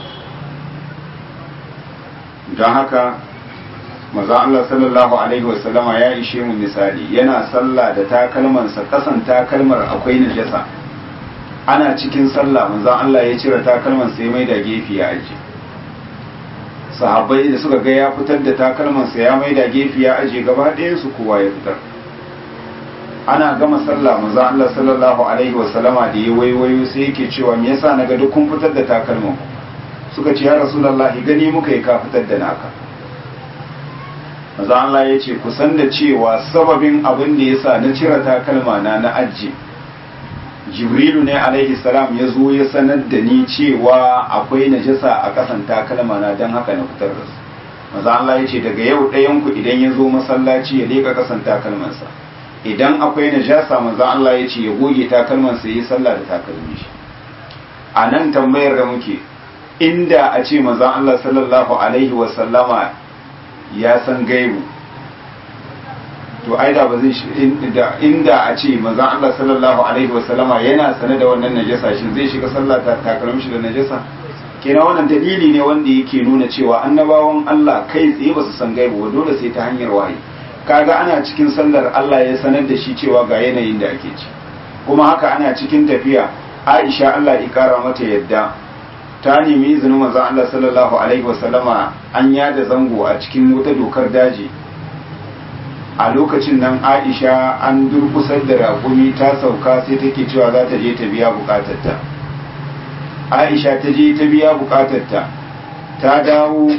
don haka maza Allah sallallahu alaihi wasallama ya ishe mu misali yana sallah da takalmansa kasan takalmar akwai najasa ana cikin sallah manzon Allah ya cire takalmansa ya maida gefe ya aje sahabbai da suka ga ya fitar da takalmansa ya maida gefe ya aje gaba ɗayan su kowa ya fitar ana gama sallah manzon Allah sallallahu alaihi wasallama da ya waiwayo sai yake cewa me yasa naga duk kun fitar da takalman suka ce ya rasulullahi gani muka yi ka fitar da naka maza Allah ya ce kusan da cewa sababin abin da ya sa na cire takalma na na aji jibrilu ne alaihi salam ya zo ya sanar da ni cewa akwai najasa a kasan takalma na don haka na fitar da su maza Allah ya ce daga yau ɗayanku idan ya zo masallaci ya leƙa kasan takalmansa idan akwai najasa maza Allah ya ce ya goge takalmansa ya yi sallah da takalmi shi a nan tambayar da muke inda a ce maza Allah sallallahu alaihi wasallama ya san gaibu to ai da ba zai inda a ce manzon Allah sallallahu alaihi wasallama yana sane da wannan najasa shin zai shiga sallah ta takalmin shi da najasa kenan wannan dalili ne wanda yake nuna cewa annabawan Allah kai tsaye ba su san gaibu ba dole sai ta hanyar wahayi kaga ana cikin sallar Allah ya sanar da shi cewa ga yanayin da ake ci kuma haka ana cikin tafiya Aisha Allah ya kara mata yadda ta nemi izinin manzon Allah sallallahu alaihi wasallama an yada zango a cikin wata dokar daji a lokacin nan Aisha an durkusar da raƙumi ta sauka sai take cewa za ta je ta biya bukatarta Aisha ta je ta biya bukatarta ta dawo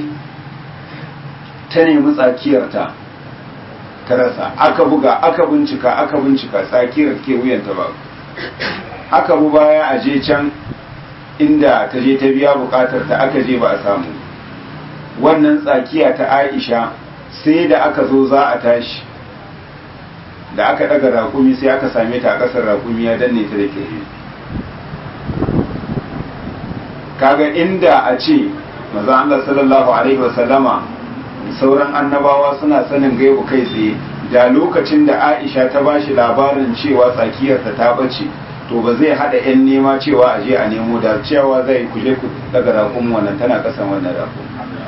ta nemi tsakiyarta ta rasa aka buga aka bincika aka bincika tsakiyar ke wuyanta ba aka bu baya a je can inda ta je ta biya bukatar ta aka je ba a samu wannan tsakiya ta aisha sai da aka zo za a tashi da aka daga rakumi sai aka same ta a ƙasar rakumi ya danne ta da ke kaga inda a ce maza Allah sallallahu alaihi wasallama sauran annabawa suna sanin gaibu kai tsaye da lokacin da aisha ta bashi labarin cewa tsakiyarta ta bace to ba zai hada yan nema cewa a je a nemo da cewa zai kuje ku daga rakun wannan tana kasan wannan rakun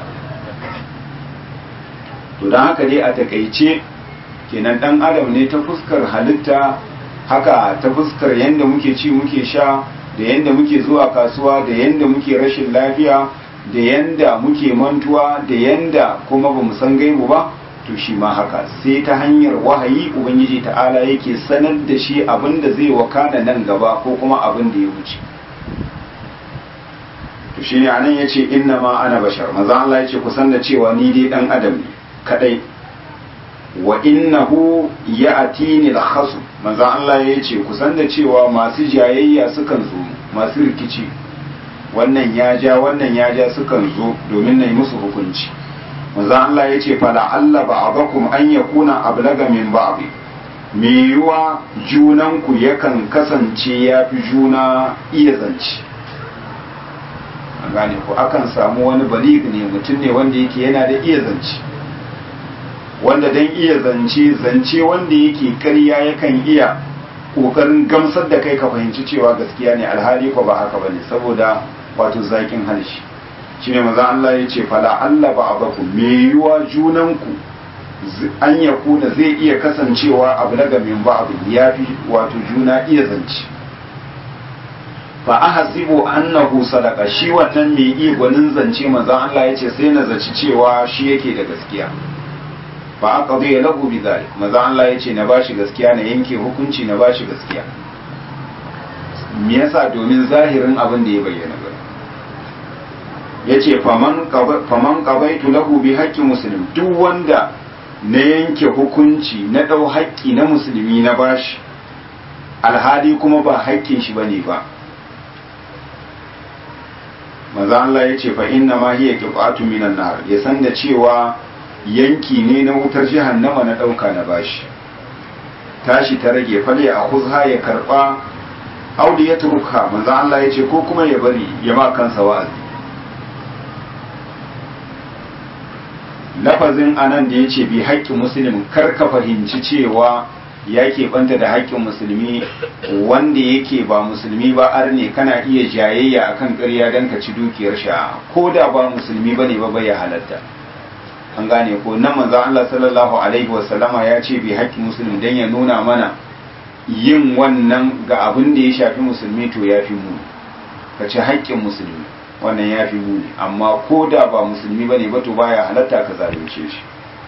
to don haka dai a takaice kenan dan adam ne ta fuskar halitta haka ta fuskar yadda muke ci muke sha da yadda muke zuwa kasuwa da yadda muke rashin lafiya da yadda muke mantuwa da yadda kuma ba mu san gaibu ba to shi ma haka sai ta hanyar wahayi ubangiji ta'ala yake sanar da shi abin da zai wakana nan gaba ko kuma abin da ya wuce to shi ne anan ya ce inna ma ana bashar maza Allah ya ce kusan da cewa ni dai dan adam ne kadai wa innahu ya'tini al-khasu maza Allah ya ce kusan da cewa masu jayayya sukan zo masu rikici wannan ya ja wannan ya ja sukan zo domin na yi musu hukunci manzo Allah ya ce fala Allah ba'dakum an yakuna ablaga min ba'd me yiwa junanku yakan kasance ya fi juna iya zance an gane ku akan samu wani balig ne mutum ne wanda yake yana da iya zance wanda dan iya zance zance wanda yake karya yakan iya kokarin gamsar da kai ka fahimci cewa gaskiya ne alhali ko ba haka bane saboda wato zakin harshe shine maza Allah ya ce fala Allah ba abaku me yiwa junanku an ya kuna zai iya kasancewa abu daga min ba abu ya fi wato juna iya zance fa ahasibu annahu sadaqa shi wannan mai iya gwanin zance manzon Allah yace sai na zaci cewa shi yake da gaskiya fa aqdi lahu bidhalik manzon Allah yace na bashi gaskiya na yanke hukunci na bashi gaskiya me yasa domin zahirin abin da ya bayyana ba yace faman faman qabaitu lahu bi haqqi muslim duk wanda na yanke hukunci na dau haƙƙi na musulmi na bashi alhali kuma ba haƙƙin shi bane ba maza Allah ya ce fa inna ma hiya qit'atu minan nar ya san da cewa yanki ne na wutar jahannama na dauka na bashi tashi ta rage fale a khuzha ya karba audi ya turka maza Allah ya ce ko kuma ya bari ya ma kansa wa'azi lafazin anan da ya ce bi haƙƙin musulmin kar ka fahimci cewa ya banta da haƙƙin musulmi wanda yake ba musulmi ba ar ne kana iya jayayya akan ƙarya don ka ci dukiyar sha ko da ba musulmi bane ba bai halatta an gane ko nan manzo Allah sallallahu alaihi wasallama ya ce bi haƙƙin musulmi dan ya nuna mana yin wannan ga abin da ya shafi musulmi to ya fi muni ka ci haƙƙin musulmi wannan ya fi muni amma ko da ba musulmi bane ba to baya halatta ka zalunce shi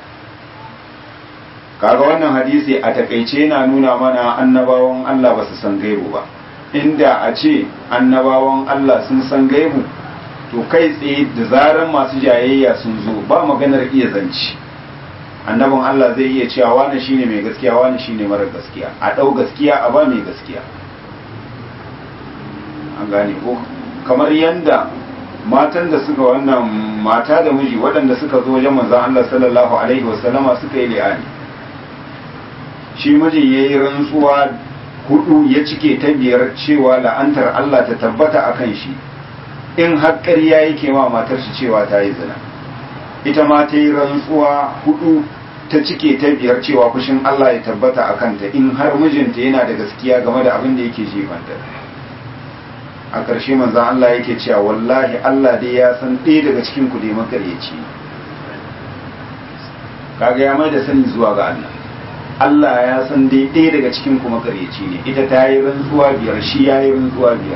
kaga wannan hadisi a takaice yana nuna mana annabawan Allah ba su san gaibu ba inda a ce annabawan Allah sun san gaibu to kai tsaye da zaran masu jayayya sun zo ba maganar iya zanci annabin Allah zai iya cewa wani shine mai gaskiya wani shine mara gaskiya a ɗau gaskiya a ba mai gaskiya an gane ko kamar yanda matan da suka wannan mata da miji waɗanda suka zo wajen manzon Allah sallallahu alaihi wasallama suka yi li'ani shi mijin ya yi rantsuwa hudu ya cike ta biyar cewa la'antar Allah ta tabbata a kan shi in haƙƙar ya yake ma matar shi cewa ta yi zina ita ma ta yi rantsuwa hudu ta cike ta biyar cewa fushin Allah ya tabbata a kanta in har mijinta yana da gaskiya game da abin da yake jefanta a ƙarshe manzan Allah yake cewa wallahi Allah dai ya san ɗaya daga cikin ku dai makaryaci kaga ya mai da sani zuwa ga Allah Allah ya san dai ɗaya daga cikin kuma ƙaryaci ne ita ta yi rantsuwa biyar shi ya yi rantsuwa biyar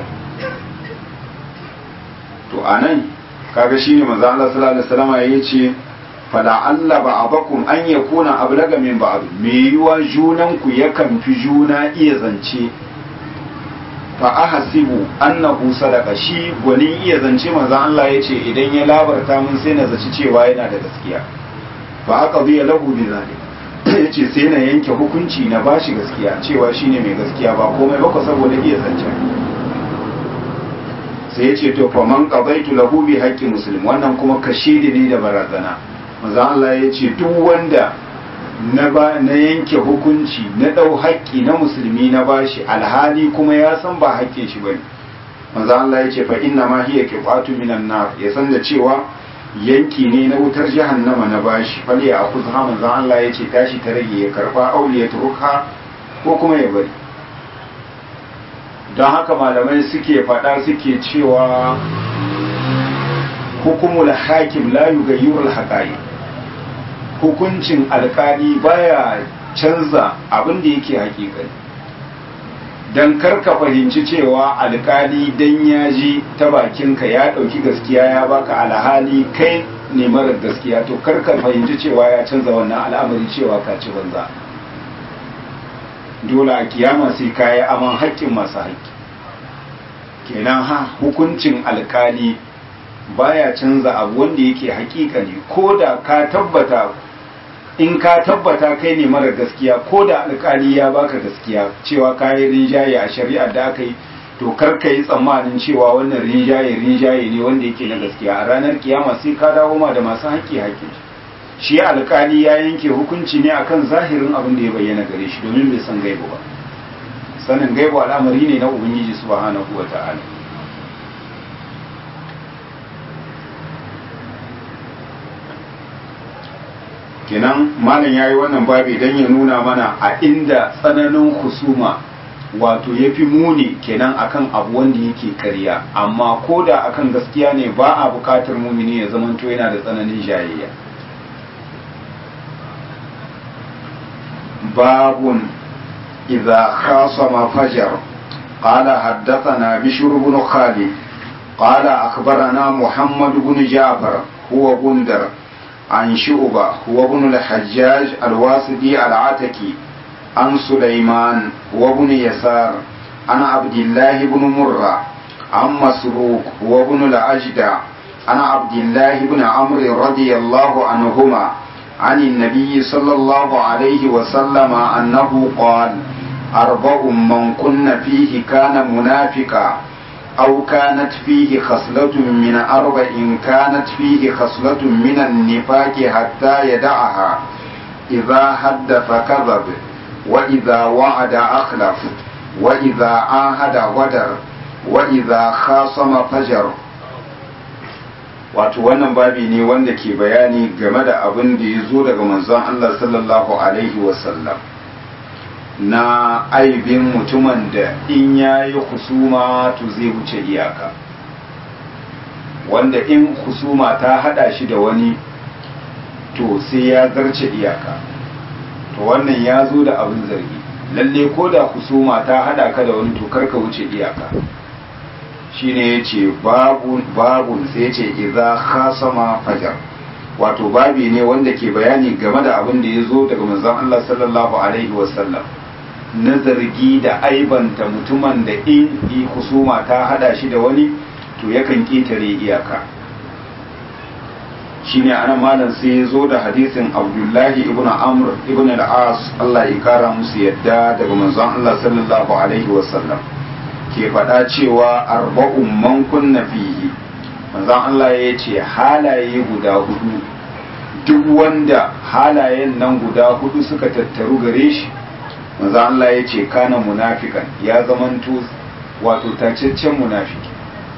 to a nan kaga shi ne maza Allah sallallahu alaihi wasallam ya ce fala Allah ba abakum an ya kuna ablaga min ba'd me yiwa junan ku yakan fi juna iya zance fa ahasibu annahu sadaqa shi gwanin iya zance maza Allah ya ce idan ya labarta mun sai na zaci cewa yana da gaskiya fa aqdiya lahu bi zalika ya ce sai na yanke hukunci na bashi gaskiya cewa shine mai gaskiya ba komai ba saboda iya zancen sai ya ce to fa man qabaitu lahu bi haqqi muslim wannan kuma kashidi ne da barazana manzo Allah ya ce duk wanda na ba na yanke hukunci na dau haƙƙi na musulmi na bashi alhali kuma ya san ba haƙƙin shi bane manzo Allah ya ce fa inna ma hiya qifatu minan nar ya san da cewa yanki ne na wutar jahannama na bashi fali a kusa manzan Allah ya ce tashi ta rage ya karba auli ya turuka ko kuma ya bari don haka malamai suke faɗa suke cewa hukumul hakim la yughayyirul haqa'i hukuncin alkali baya canza abin da yake hakikani don karka fahimci cewa alkali dan ya ji ta bakinka ya ɗauki gaskiya ya baka alhali kai ne marar gaskiya to karka fahimci cewa ya canza wannan al'amari cewa ka ci banza dole a kiyama sai ka yi aman haƙƙin masu haƙƙi kenan ha hukuncin alkali baya canza abu wanda yake haƙiƙa ne ko da ka tabbata in ka tabbata kai ne mara gaskiya ko da alkali ya baka gaskiya cewa ka yi rinjaye a shari'ar da aka yi to kar ka yi tsammanin cewa wannan rinjaye rinjaye ne wanda yake na gaskiya a ranar kiyama sai ka dawo ma da masu haƙƙi haƙƙi shi alkali ya yanke hukunci ne akan zahirin abin da ya bayyana gare shi domin bai san gaibu ba sanin gaibu al'amari ne na ubangiji subhanahu wa ta'ala kenan malam ya yi wannan babi don ya nuna mana a inda tsananin husuma wato ya fi muni kenan akan abu wanda yake karya amma ko da akan gaskiya ne ba a bukatar mumini ya zamanto yana da tsananin jayayya babun idza khasama fajar قال حدثنا بشر بن خالد قال أخبرنا محمد بن جعفر هو بندر عن شعبة هو ابن الحجاج الواسطي العتكي عن سليمان هو ابن يسار عن عبد الله بن مرة عن مسروق هو ابن الأجدع عن عبد الله بن عمرو رضي الله عنهما عن النبي صلى الله عليه وسلم أنه قال أربع من كن فيه كان منافقا أو كانت فيه خصلة من أربع كانت فيه خصلة من النفاق حتى يدعها إذا حدث كذب وإذا وعد أخلف وإذا عاهد غدر وإذا خاصم فجر wato wannan babi ne wanda ke bayani game da abin da ya zo daga manzon Allah sallallahu alaihi wasallam na aibin mutumin da in ya yi husuma to zai wuce iyaka wanda in husuma ta hada shi da wani to sai ya zarce iyaka to wannan ya zo da abin zargi lalle ko da husuma ta hada ka da wani to karka wuce iyaka shine ya ce babun sai ya ce iza khasama fajar wato babi ne wanda ke bayani game da abin da ya zo daga manzon Allah sallallahu alaihi wasallam na zargi da aibanta mutumin da in yi husuma ta hada shi da wani to yakan ƙetare iyaka shine ana malam sai ya zo da hadisin abdullahi ibn amr ibn al-as Allah ya kara musu yadda daga manzon Allah sallallahu alaihi wasallam ke faɗa cewa arba'un man kunna fihi manzon Allah ya ce halaye guda hudu duk wanda halayen nan guda hudu suka tattaru gare shi manzon Allah ya ce kana munafikan ya zamanto wato tacaccen munafiki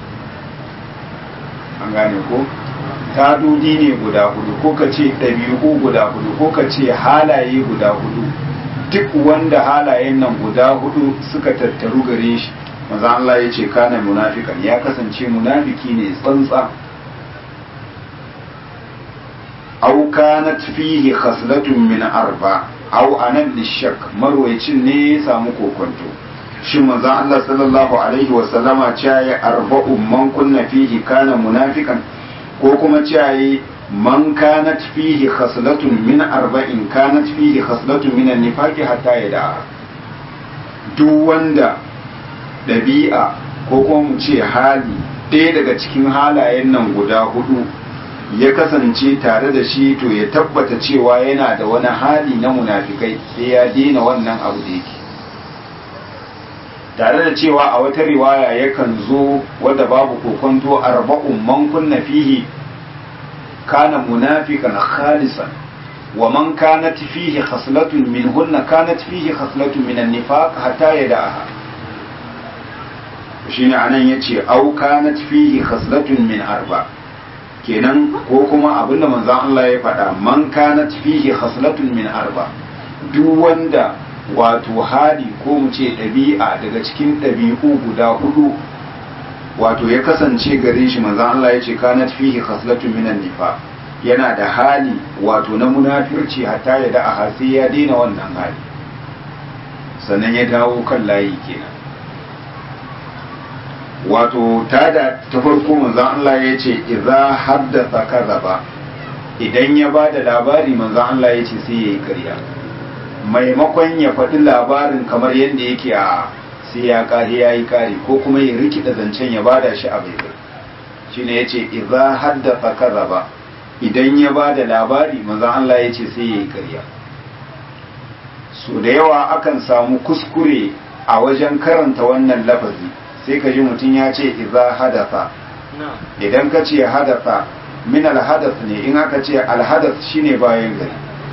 an gane ko tadodi ne guda hudu ko ka ce ɗabi'u guda hudu ko ka ce halaye guda hudu duk wanda halayen nan guda hudu suka tattaru gare shi maza Allah ya ce kana munafikan ya kasance munafiki ne tsantsa au kanat fihi khaslatun min arba au anan lishak marwayacin ne ya samu kokonto shin manzon Allah sallallahu alaihi wa sallama ya arba'un man kunna fihi kana munafikan ko kuma ciyayi man kanat fihi khaslatun min arba'in kanat fihi khaslatun min an-nifaqi hatta yada duk wanda dabi'a ko kuma mu ce hali ɗaya daga cikin halayen nan guda hudu ya kasance tare da shi to ya tabbata cewa yana da wani hali na munafikai sai ya daina wannan abu da yake tare da cewa a wata riwaya yakan zo wadda babu kokonto arba'un man kunna fihi kana munafiqan khalisan wa man kanat fihi khaslatun minhunna kanat fihi khaslatun min an-nifaq hatta yada'aha shine anan yace au kanat fihi khaslatun min arba kenan ko kuma abinda manzon Allah ya faɗa man kanat fihi khaslatun min arba duk wanda wato hali ko mu ce ɗabi'a daga cikin ɗabi'u guda hudu wato ya kasance gare shi manzan Allah ya ce kanat fihi khaslatun minan nifa yana da hali wato na munafirci hatta ya da a sai ya daina wannan hali sannan ya dawo kan layi kenan wato ta da ta farko manzan Allah ya ce idza haddatha kadhaba idan ya ba da labari manzan Allah ya ce sai yayi ƙarya maimakon ya faɗi labarin kamar yadda yake a sai ya ƙari ya yi ƙari ko kuma ya rikida zancen ya bada shi a baibai shi ne ya ce iza haddasa kaza ba idan ya ba da labari manzan Allah ya ce sai ya yi ƙarya so da yawa akan samu kuskure a wajen karanta wannan lafazi sai ka ji mutum ya ce iza hadasa idan ka ce hadasa min alhadas ne in aka ce alhadas shine bayan gari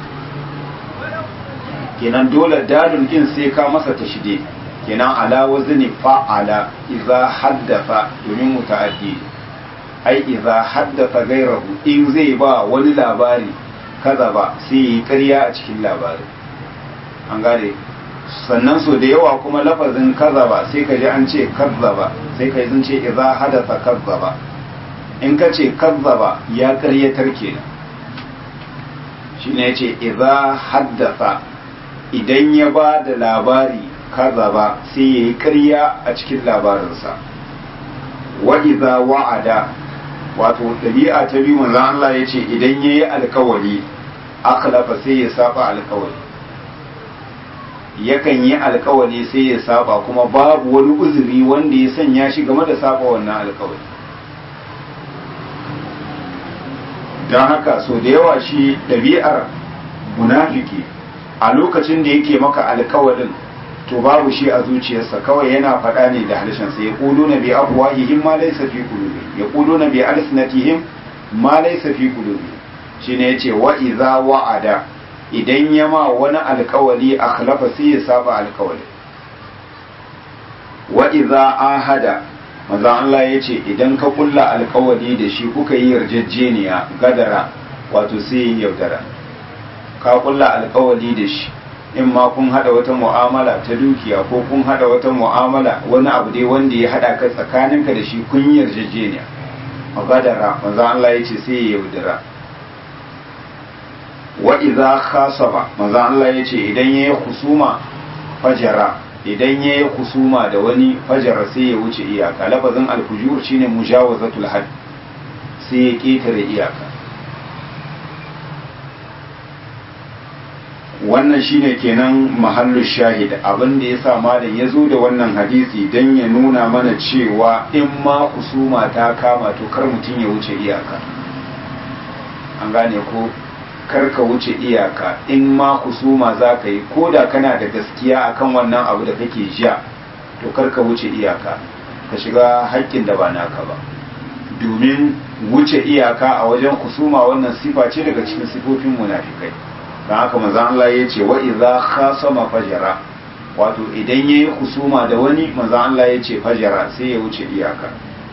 kenan dole dalil din sai ka masa tashide kenan ala wazni fa'ala idza haddatha domin muta'addi ai idza haddatha gairahu in zai ba wani labari kaza ba sai yi ƙarya a cikin labari an gane sannan so da yawa kuma lafazin kaza ba sai ka ji an ce kazzaba sai ka yi ce idza hadatha kazzaba in ka ce kazzaba ya ƙaryatar kenan shine yace idza haddatha idan ya ba da labari kazaba sai yayi ƙarya a cikin labarinsa wa idza wa'ada wato ɗabi'a ta biyu manzo Allah yace idan yayi alkawari akhlafa sai ya saba alkawari yakan yi alkawari sai ya saba kuma babu wani uzuri wanda ya sanya shi game da saba wannan alkawari don haka so da yawa shi ɗabi'ar munafiki a lokacin da yake maka alkawarin to babu shi a zuciyarsa kawai yana faɗa ne da harshensa ya ƙudu na bi abuwahihim ma laisa fi qulubi ya ƙudu na bi alsinatihim ma laisa fi qulubi shine yace wa idza wa'ada idan ya ma wani alkawali akhlafa sai ya saba alkawali wa idza ahada manzo Allah yace idan ka kulla alkawali da shi kuka yi yarjejeniya gadara wato sai ya yaudara ka kulla alkawali da shi in ma kun hada wata mu'amala ta dukiya ko kun hada wata mu'amala wani abu dai wanda ya hada ka tsakaninka da shi kun yi yarjejeniya gadara manzo Allah yace sai ya yaudara wa idza khasaba manzo Allah yace idan yayi husuma fajara idan yayi husuma da wani fajara sai ya wuce iyaka lafazin al-fujur shine mujawazatul hadd sai ya ketare iyaka wannan shine kenan mahallu shahid abin da yasa malam ya zo da wannan hadisi dan ya nuna mana cewa in ma husuma ta kama to kar mutum ya wuce iyaka an gane ko karka wuce iyaka in ma kusuma za ka yi ko da kana da gaskiya akan wannan abu da kake jiya to karka wuce iyaka ka shiga haƙƙin da ba naka ba domin wuce iyaka a wajen kusuma wannan sifa ce daga cikin sifofin munafikai don haka manzon Allah ya ce wa idza khasama fajara wato idan yayi kusuma da wani manzon Allah ya ce fajara sai ya wuce iyaka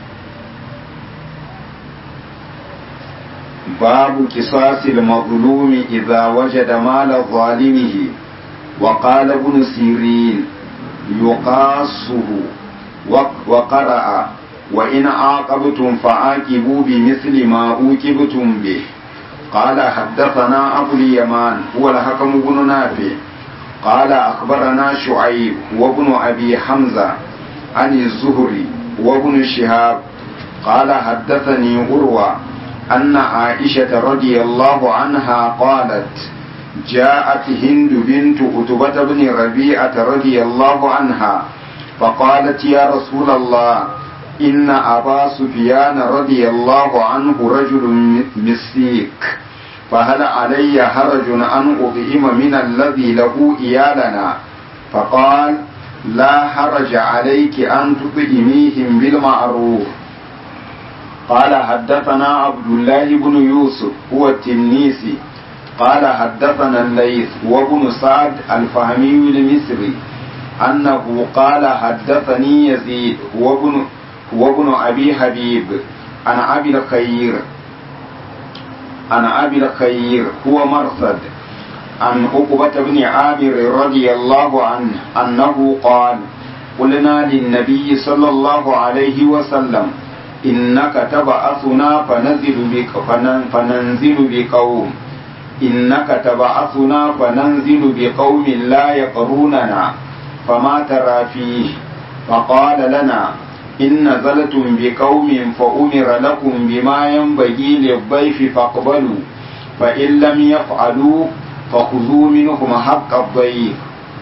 باب قصاص المظلوم إذا وجد مال ظالمه وقال ابن سيرين يقاصه وقرأ وإن عاقبتم فعاقبوا بمثل ما عوقبتم به قال حدثنا أبو اليمان هو الحكم بن نافع قال أخبرنا شعيب وابن أبي حمزة عن الزهري وابن شهاب قال حدثني عروة أن عائشة رضي الله عنها قالت جاءت هند بنت عتبة بن ربيعة رضي الله عنها فقالت يا رسول الله إن أبا سفيان رضي الله عنه رجل مسيك فهل علي حرج أن أطعم من الذي له إيالنا فقال لا حرج عليك أن تطعميهم بالمعروف قال حدثنا عبد الله بن يوسف هو التنيسي قال حدثنا الليث وابن سعد الفهمي المصري أنه قال حدثني يزيد وابن وابن أبي حبيب عن أبي الخير عن أبي الخير هو مرصد عن عقبة بن عامر رضي الله عنه أنه قال قلنا للنبي صلى الله عليه وسلم إنك تبعثنا فنزل بك فننزل بقوم إنك تبعثنا فننزل بقوم لا يقروننا فما ترى فيه فقال لنا إن نزلتم بقوم فأمر لكم بما ينبغي للضيف فاقبلوا فإن لم يفعلوا فخذوا منهم حق الضيف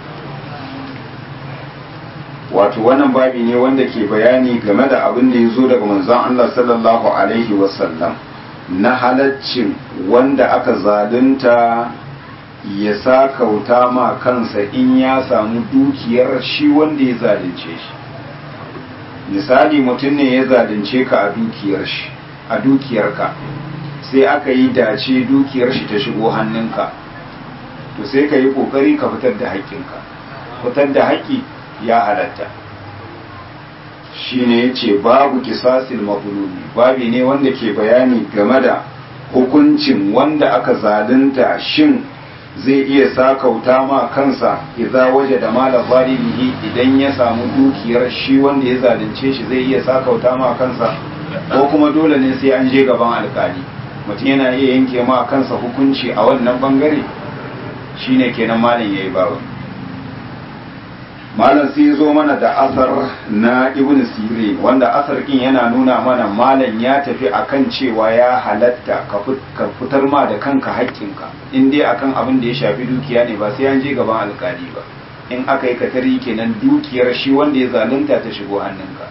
wato wannan babi ne wanda ke bayani game da abin da ya zo daga manzon Allah sallallahu alaihi wasallam na halaccin wanda aka zalunta ya sa kauta ma kansa in ya samu dukiyar shi wanda ya zalunce shi misali mutum ne ya zalunce ka a dukiyar shi a dukiyarka sai aka yi dace dukiyar shi ta shigo hannunka to sai ka yi kokari ka fitar da haƙƙinka fitar da haƙƙi ya halatta shi ne ya ce babu kisasil mafulumi babi ne wanda ke bayani game da hukuncin wanda aka zalunta shin zai iya sakauta ma kansa idza waje da mala zalimihi idan ya samu dukiyar shi wanda ya zalunce shi zai iya sakauta ma kansa ko kuma dole ne sai an je gaban alkali mutum yana iya yanke ma kansa hukunci a wannan bangare shine kenan malam yayi babu malam sai ya zo mana da asar na ibn sirin wanda asar kin yana nuna mana malam ya tafi akan cewa ya halatta ka fitar ma da kanka haƙƙinka in dai akan abin da ya shafi dukiya ne ba sai an je gaban alƙali ba in aka yi katari kenan dukiyar shi wanda ya zalunta ta shigo hannunka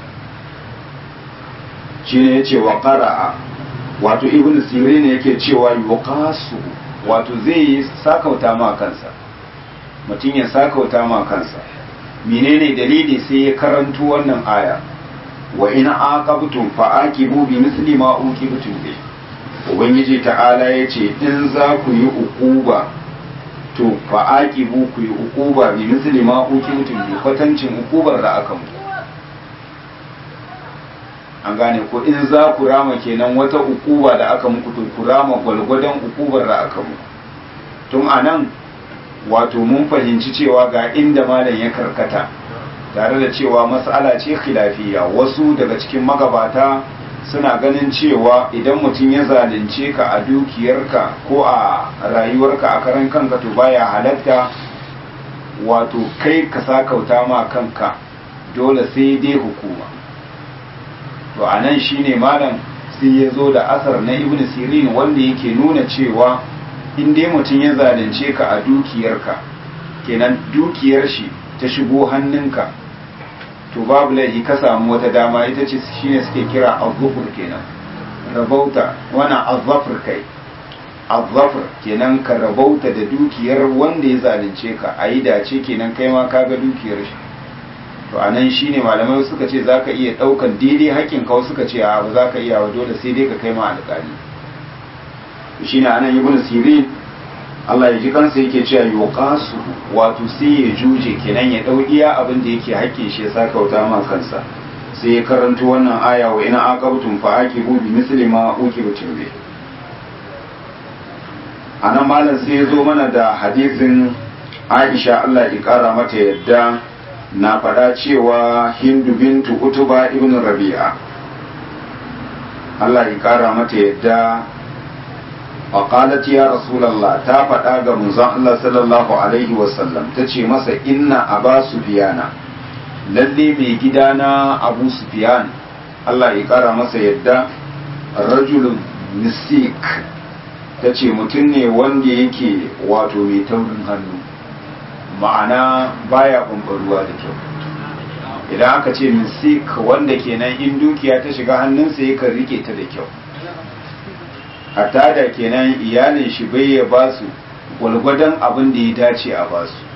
shi ne ya ce wa ƙara'a wato ibn sirin yake cewa yuqasu wato zai yi sakauta ma kansa mutum ya sakauta ma kansa menene dalili sai ya karanto wannan aya wa in aqabtum fa aqibu bi misli ma uqibtum bi ubangiji ta'ala yace in za ku yi ukuba to fa aqibu ku yi ukuba bi misli ma uqibtum bi kwatancin ukubar da aka mu an gane ko in za ku rama kenan wata ukuba da aka muku to ku rama gwalgwadon ukubar da aka mu tun anan wato mun fahimci cewa ga inda malam ya karkata tare da cewa mas'ala ce khilafiya wasu daga cikin magabata suna ganin cewa idan mutum ya zalunce ka a dukiyarka ko a rayuwarka a karan kanka to baya halatta wato kai ka sakauta ma kanka dole sai dai hukuma to a nan shine malam sai ya zo da asar na ibn sirin wanda yake nuna cewa in dai mutum ya zalunce ka a dukiyarka kenan dukiyar shi ta shigo hannunka to babu laifi ka samu wata dama ita ce shine suke kira azzufur kenan rabauta wana azzafur kai azzafur kenan ka rabauta da dukiyar wanda ya zalunce ka a yi dace kenan kai ma ka ga dukiyar shi to a nan shine malamai suka ce za ka iya ɗaukan daidai haƙƙin ka suka ce a ba za ka iya wa dole sai dai ka kai ma alƙali shine anan ibn sirin Allah ya ji kansa yake cewa yuqasu wato sai ya juje kenan ya dau iya abin da yake hakkin shi ya saka wuta ma kansa sai ya karanto wannan aya wa ina aqabtum fa aqibu bi misli ma uqibtum bi anan malam sai ya zo mana da hadisin Aisha Allah ya kara mata yadda na faɗa cewa Hindu bintu Utuba ibn Rabi'a Allah ya kara mata yadda فقالت يا رسول الله تا faɗa ga manzon Allah sallallahu alaihi wasallam ta ce masa inna aba sufiyana lalle mai gidana abu sufiyan Allah ya kara masa yadda rajulun misik ta ce mutum ne wanda yake wato mai taurin hannu ma'ana baya ɓamɓaruwa da kyau idan aka ce misik wanda kenan in dukiya ta shiga hannunsa yakan rike ta da kyau hatta da kenan iyalin shi bai ya ba su gwalgwadon abin da ya dace a ba su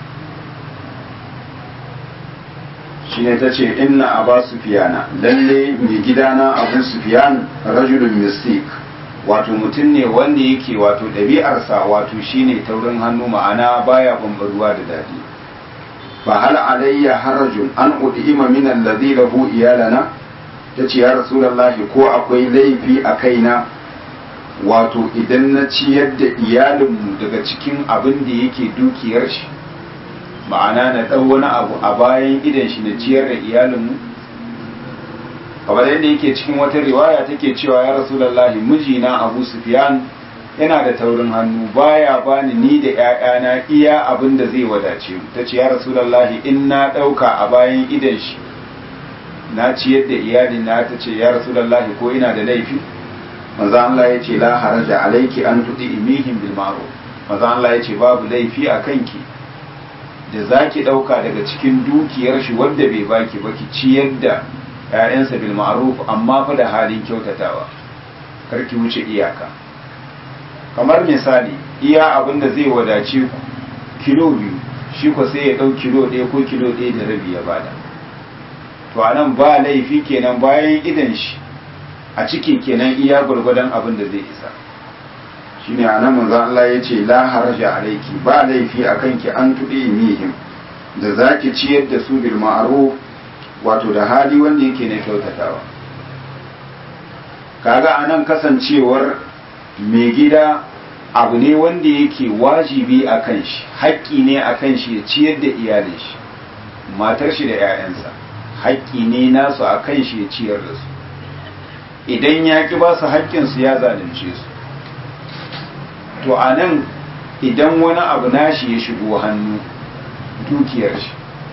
shi ne ta ce inna a ba su fiyana lalle mai gidana abu su fiyan rajulun mistik wato mutum ne wanda yake wato ɗabi'arsa wato shine taurin hannu ma'ana baya bambaruwa da daɗi fa hal alayya harajun an udima min alladhi lahu iyalana tace ya rasulullahi ko akwai laifi a kaina wato idan na ciyar da iyalinmu daga cikin abin da yake dukiyar shi ma'ana na ɗau wani abu a bayan idan shi na ciyar da iyalinmu kamar yadda yake cikin wata riwaya take cewa ya rasulallahi mijina abu sufyan yana da taurin hannu baya bani ni da ƴaƴana iya abin da zai wadace mu tace ya rasulallahi in na ɗauka a bayan idan shi na ciyar da iyalina tace ya rasulallahi ko ina da laifi manzo Allah ya ce la haraja alayki an tudi imihim bil ma'ruf manzo Allah ya ce babu laifi a kanki da zaki dauka daga cikin dukiyar shi wanda bai baki ba ki ciyar da ƴaƴansa bil ma'ruf amma fa da halin kyautatawa kar ki wuce iyaka kamar misali iya abin da zai wadace ku kilo biyu shi ko sai ya dau kilo ɗaya ko kilo ɗaya da rabi ya bada to anan ba laifi kenan bayan idan shi a ciki kenan iya gwargwadon abin da zai isa shine anan manzo Allah ya ce la haraja alayki ba laifi akan ki an tudi mihim da zaki ciyar da su bil ma'ruf wato da hali wanda yake na kyautatawa kaga anan kasancewar mai gida abu ne wanda yake wajibi a kan shi haƙƙi ne a kan shi ya ciyar da iyalin shi matar shi da 'ya'yansa haƙƙi ne nasu a kan shi ya ciyar da su idan ya ƙi ba su haƙƙinsu ya zalunce su to a nan idan wani abu nashi ya shigo hannu dukiyar shi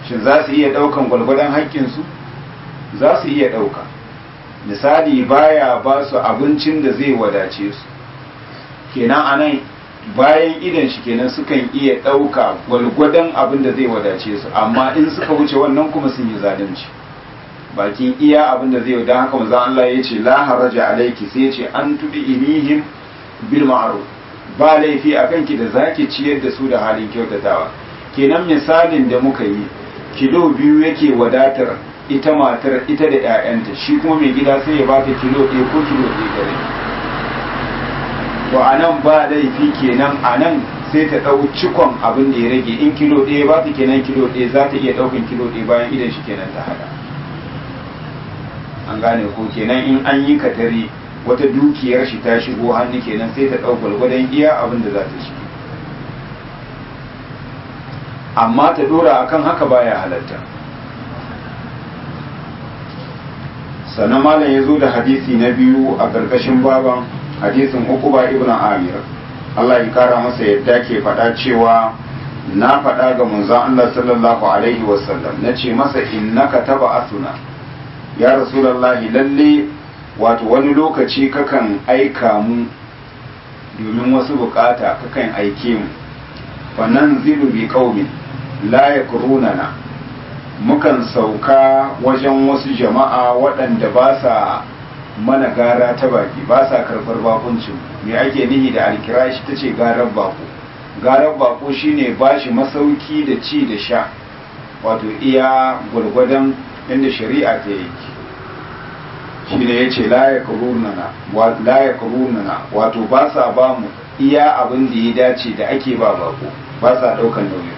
shin za su iya ɗaukan gwalgwadon haƙƙinsu za su iya ɗauka misali baya ba su abincin da zai wadace su kenan anan bayan idan shi kenan sukan iya ɗauka gwalgwadon abin da zai wadace su amma in suka wuce wannan kuma sun yi zalunci bakin iya abin da zai don haka manzon Allah ya ce la haraja alaiki sai ya ce an tudi inihim bil ma'ruf ba laifi akan ki da zaki ciyar da su da halin kyautatawa kenan misalin da muka yi kilo biyu yake wadatar ita matar ita da 'ya'yanta shi kuma mai gida sai ya bata kilo ɗaya ko kilo ɗaya gare to a nan ba laifi kenan a nan sai ta ɗau cikon abin da ya rage in kilo ɗaya ba ta kenan kilo ɗaya za ta iya ɗaukan kilo ɗaya bayan idan shi kenan ta hada an gane ko kenan in an yi katari wata dukiyar shi ta shigo hannu kenan sai ta ɗau gwalgwadon iya abin da za ta shi amma ta ɗora akan haka baya halatta sannan malam ya zo da hadisi na biyu a ƙarƙashin baban hadisin uquba ibn amir Allah ya kara masa yadda ke faɗa cewa na faɗa ga manzon Allah sallallahu alaihi wasallam na ce masa innaka taba asuna ya rasulullahi lalle wato wani lokaci kakan aika mu domin wasu bukata kakan aike mu wannan zilu bi qaumin la yakrunana mukan sauka wajen wasu jama'a waɗanda ba sa mana gara ta baki ba sa karɓar bakuncin me ake nihi da alkirashi ta ce garar bako garar bako shine ba shi masauki da ci da sha wato iya gwargwadon inda shari'a ta yake shi ne ya ce la ya kurunana wato ba sa ba mu iya abin da ya dace da ake ba bako ba sa ɗaukan nauyi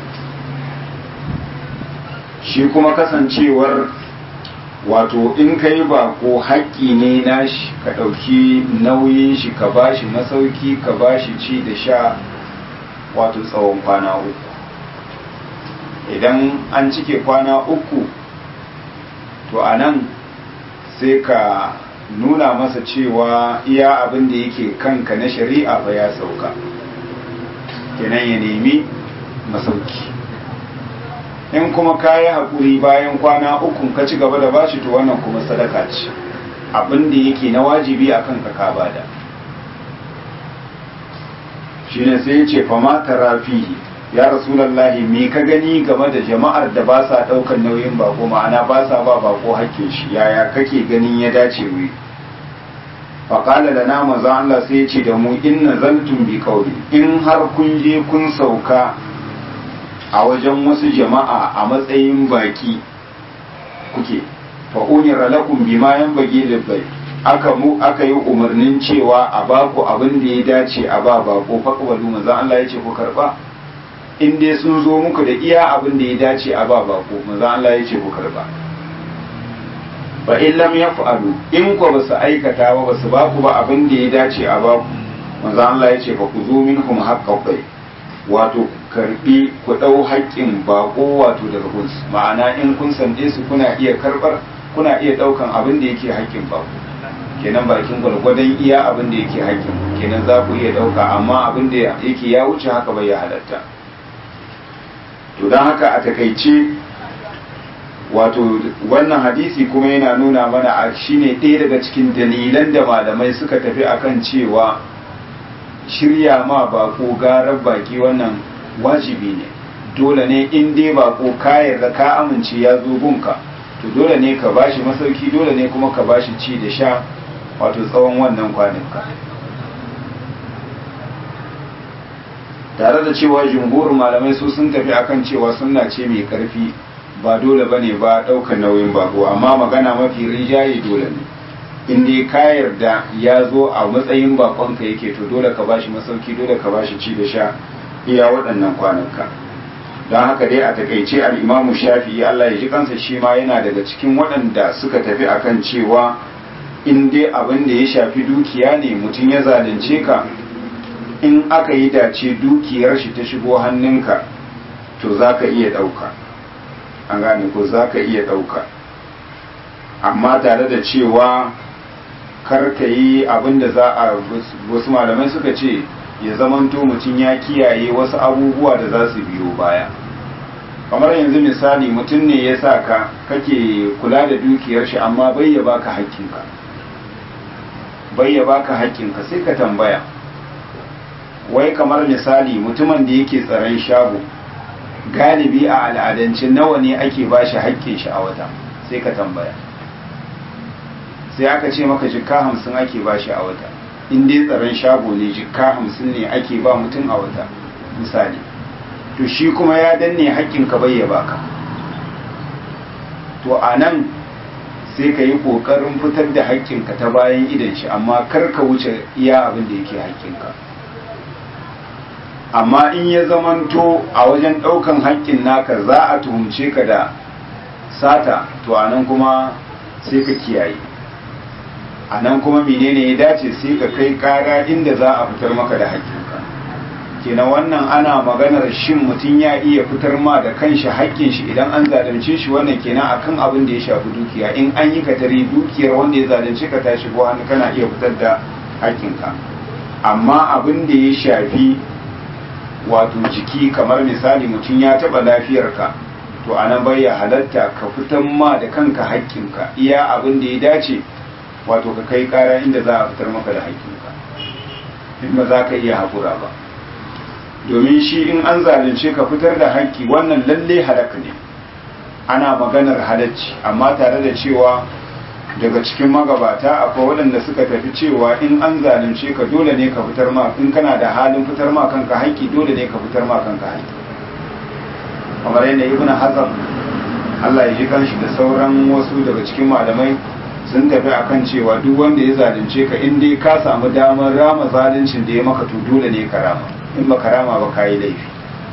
shi kuma kasancewar wato in ka yi bako haƙƙi ne nashi ka ɗauki nauyin shi ka bashi masauki ka bashi ci da sha wato tsawon kwana uku idan an cike kwana uku to a nan sai ka nuna masa cewa iya abin da yake kanka na shari'a ba ya sauka kenan ya nemi masauki in kuma ka yi haƙuri bayan kwana uku ka ci gaba da bashi to wannan kuma sadaka ce abin da yake na wajibi a kanka ka bada shi ne sai ya ce fama tarafihi ya rasulallahi me ka gani game da jama'ar da ba sa ɗaukar nauyin bako ma'ana ba sa ba bako hakkin shi yaya kake ganin ya dace wai faƙala da nama za Allah sai ya ce da mu in nazaltum bi kauli in har kun je kun sauka a wajen wasu jama'a a matsayin baki kuke fa unira lakum bima yanbaghi libai aka mu aka yi umarnin cewa a baku abin da ya dace a ba bako faqbalu manzo Allah ya ce ku karba in dai sun zo muku da iya abin da ya dace a ba bako manzo Allah ya ce ku karba fa in lam yaf'alu in ko basu aikata ba basu baku ba abin da ya dace a baku manzo Allah ya ce fa ku zo minhum haqqaqai wato karbi ku ɗau haƙƙin bako wato daga gunsu ma'ana in kun sande su kuna iya karɓar kuna iya ɗaukan abin da yake haƙƙin bako kenan bakin gwargwadon iya abin da yake haƙƙin kenan za ku iya ɗauka amma abin da yake ya wuce haka bai ya halatta to don haka a takaice wato wannan hadisi kuma yana nuna mana a shine ɗaya daga cikin dalilan da malamai suka tafi akan cewa shirya ma bako garar baki wannan wajibi ne dole ne in dai bako ka yarda ka amince ya zo gunka to dole ne ka bashi masauki dole ne kuma ka bashi ci da sha wato tsawon wannan kwanuka tare da cewa jumhurin malamai su sun tafi akan cewa sunna ce mai karfi ba dole bane ba ɗaukar nauyin bako amma magana mafi rijaye dole ne in dai ka yarda ya zo a matsayin bakonka yake to dole ka bashi masauki dole ka bashi ci da sha iya waɗannan kwanuka don haka dai a takaice al'imamu shafi'i Allah ya ji kansa shi ma yana daga cikin waɗanda suka tafi akan cewa in dai abin da ya shafi dukiya ne mutum ya zalunce ka in aka yi dace dukiyar shi ta shigo hannunka to za ka iya ɗauka an gane ko za ka iya ɗauka amma tare da cewa kar ka yi abin da za a wasu malamai suka ce ya zamanto mutum ya kiyaye wasu abubuwa da za su biyo baya kamar yanzu misali mutum ne ya sa ka kake kula da dukiyar shi amma bai ya baka haƙƙinka bai ya baka haƙƙinka sai ka tambaya wai kamar misali mutumin da yake tsaron shago galibi a al'adance nawa ne ake ba shi haƙƙin shi a wata sai ka tambaya sai aka ce maka jikka hamsin ake ba shi a wata in dai tsaron shago ne jikka hamsin ne ake ba mutum a wata misali to shi kuma ya danne haƙƙinka bai ya baka to a nan sai ka yi ƙoƙarin fitar da haƙƙinka ta bayan idan shi amma kar ka wuce iya abin da yake haƙƙinka amma in ya zamanto a wajen ɗaukan haƙƙin naka za a tuhumce ka da sata to a nan kuma sai ka kiyaye a nan kuma menene ya dace sai ka kai ƙara inda za a fitar maka da haƙƙinka kenan wannan ana maganar shin mutum ya iya fitar ma da kanshi haƙƙin shi idan an zalunce shi wannan kenan akan abin da ya shafi dukiya in an yi katari dukiyar wanda ya zalunce ka ta shigo hannu kana iya fitar da haƙƙinka amma abin da ya shafi wato jiki kamar misali mutum ya taɓa lafiyarka to anan bai ya halatta ka fitar ma da kanka haƙƙinka iya abin da ya dace wato ka kai ƙara inda za a fitar maka da haƙƙinka in ba za ka iya haƙura ba domin shi in an zalunce ka fitar da haƙƙi wannan lalle halaka ne ana maganar halacci amma tare da cewa daga cikin magabata akwai waɗanda suka tafi cewa in an zalunce ka dole ne ka fitar ma in kana da halin fitar ma kanka haƙƙi dole ne ka fitar ma kanka haƙƙi kamar yadda ibn hazm Allah ya ji kanshi da sauran wasu daga cikin malamai sun tafi akan cewa duk wanda ya zalunce ka in dai ka samu damar rama zaluncin da ya maka to dole ne ka rama in ba karama ba kayi laifi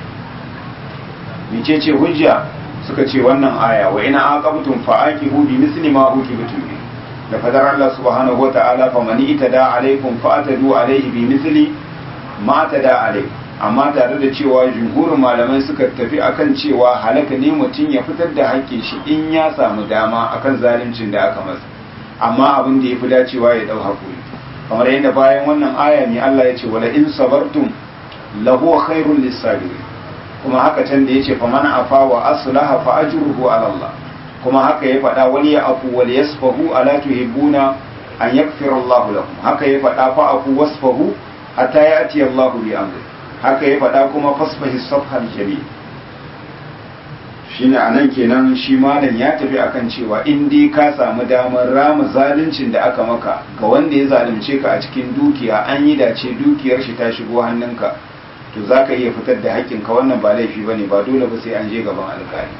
mice ce hujja suka ce wannan aya wa ina aqabtum fa aqibu bi misli ma uqibtum bi da fadar Allah subhanahu wa ta'ala fa man itada alaikum fa atadu alaihi bi misli ma tada alaikum amma tare da cewa jumhurin malamai suka tafi akan cewa halaka ne mutum ya fitar da haƙƙin shi in ya samu dama akan zaluncin da aka masa amma abin da ya fi dacewa ya dau hakuri kamar yadda bayan wannan aya ne Allah ya ce wala in sabartum lahu khairul lisabirin kuma haka can da yace fa man afa wa aslaha fa ajruhu ala Allah kuma haka ya faɗa wal ya'fu wal yasfahu ala tuhibbuna an yaghfira Allah lakum haka ya faɗa fa afu wasfahu hatta ya'ti Allah bi amri haka ya faɗa kuma fasfahi safhal jamil shine anan kenan shi malam ya tafi akan cewa in dai ka samu damar rama zaluncin da aka maka ga wanda ya zalunce ka a cikin dukiya an yi dace dukiyar shi ta shigo hannunka to za ka iya fitar da haƙƙinka wannan ba laifi ba ne ba dole ba sai an je gaban alƙali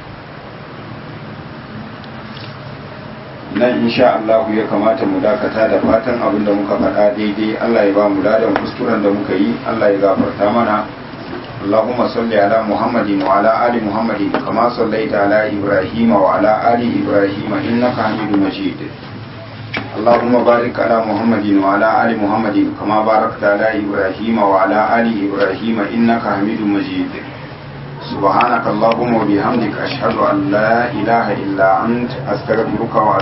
nan insha Allah ya kamata mu dakata da fatan abin da muka faɗa daidai Allah ya ba mu ladan kuskuren da muka yi Allah ya gafarta mana اللهم صل على محمد وعلى آل محمد كما صليت على إبراهيم وعلى آل إبراهيم إنك حميد مجيد اللهم بارك على محمد وعلى آل محمد كما باركت على إبراهيم وعلى آل إبراهيم إنك حميد مجيد سبحانك اللهم وبحمدك أشهد أن لا إله إلا أنت أستغفرك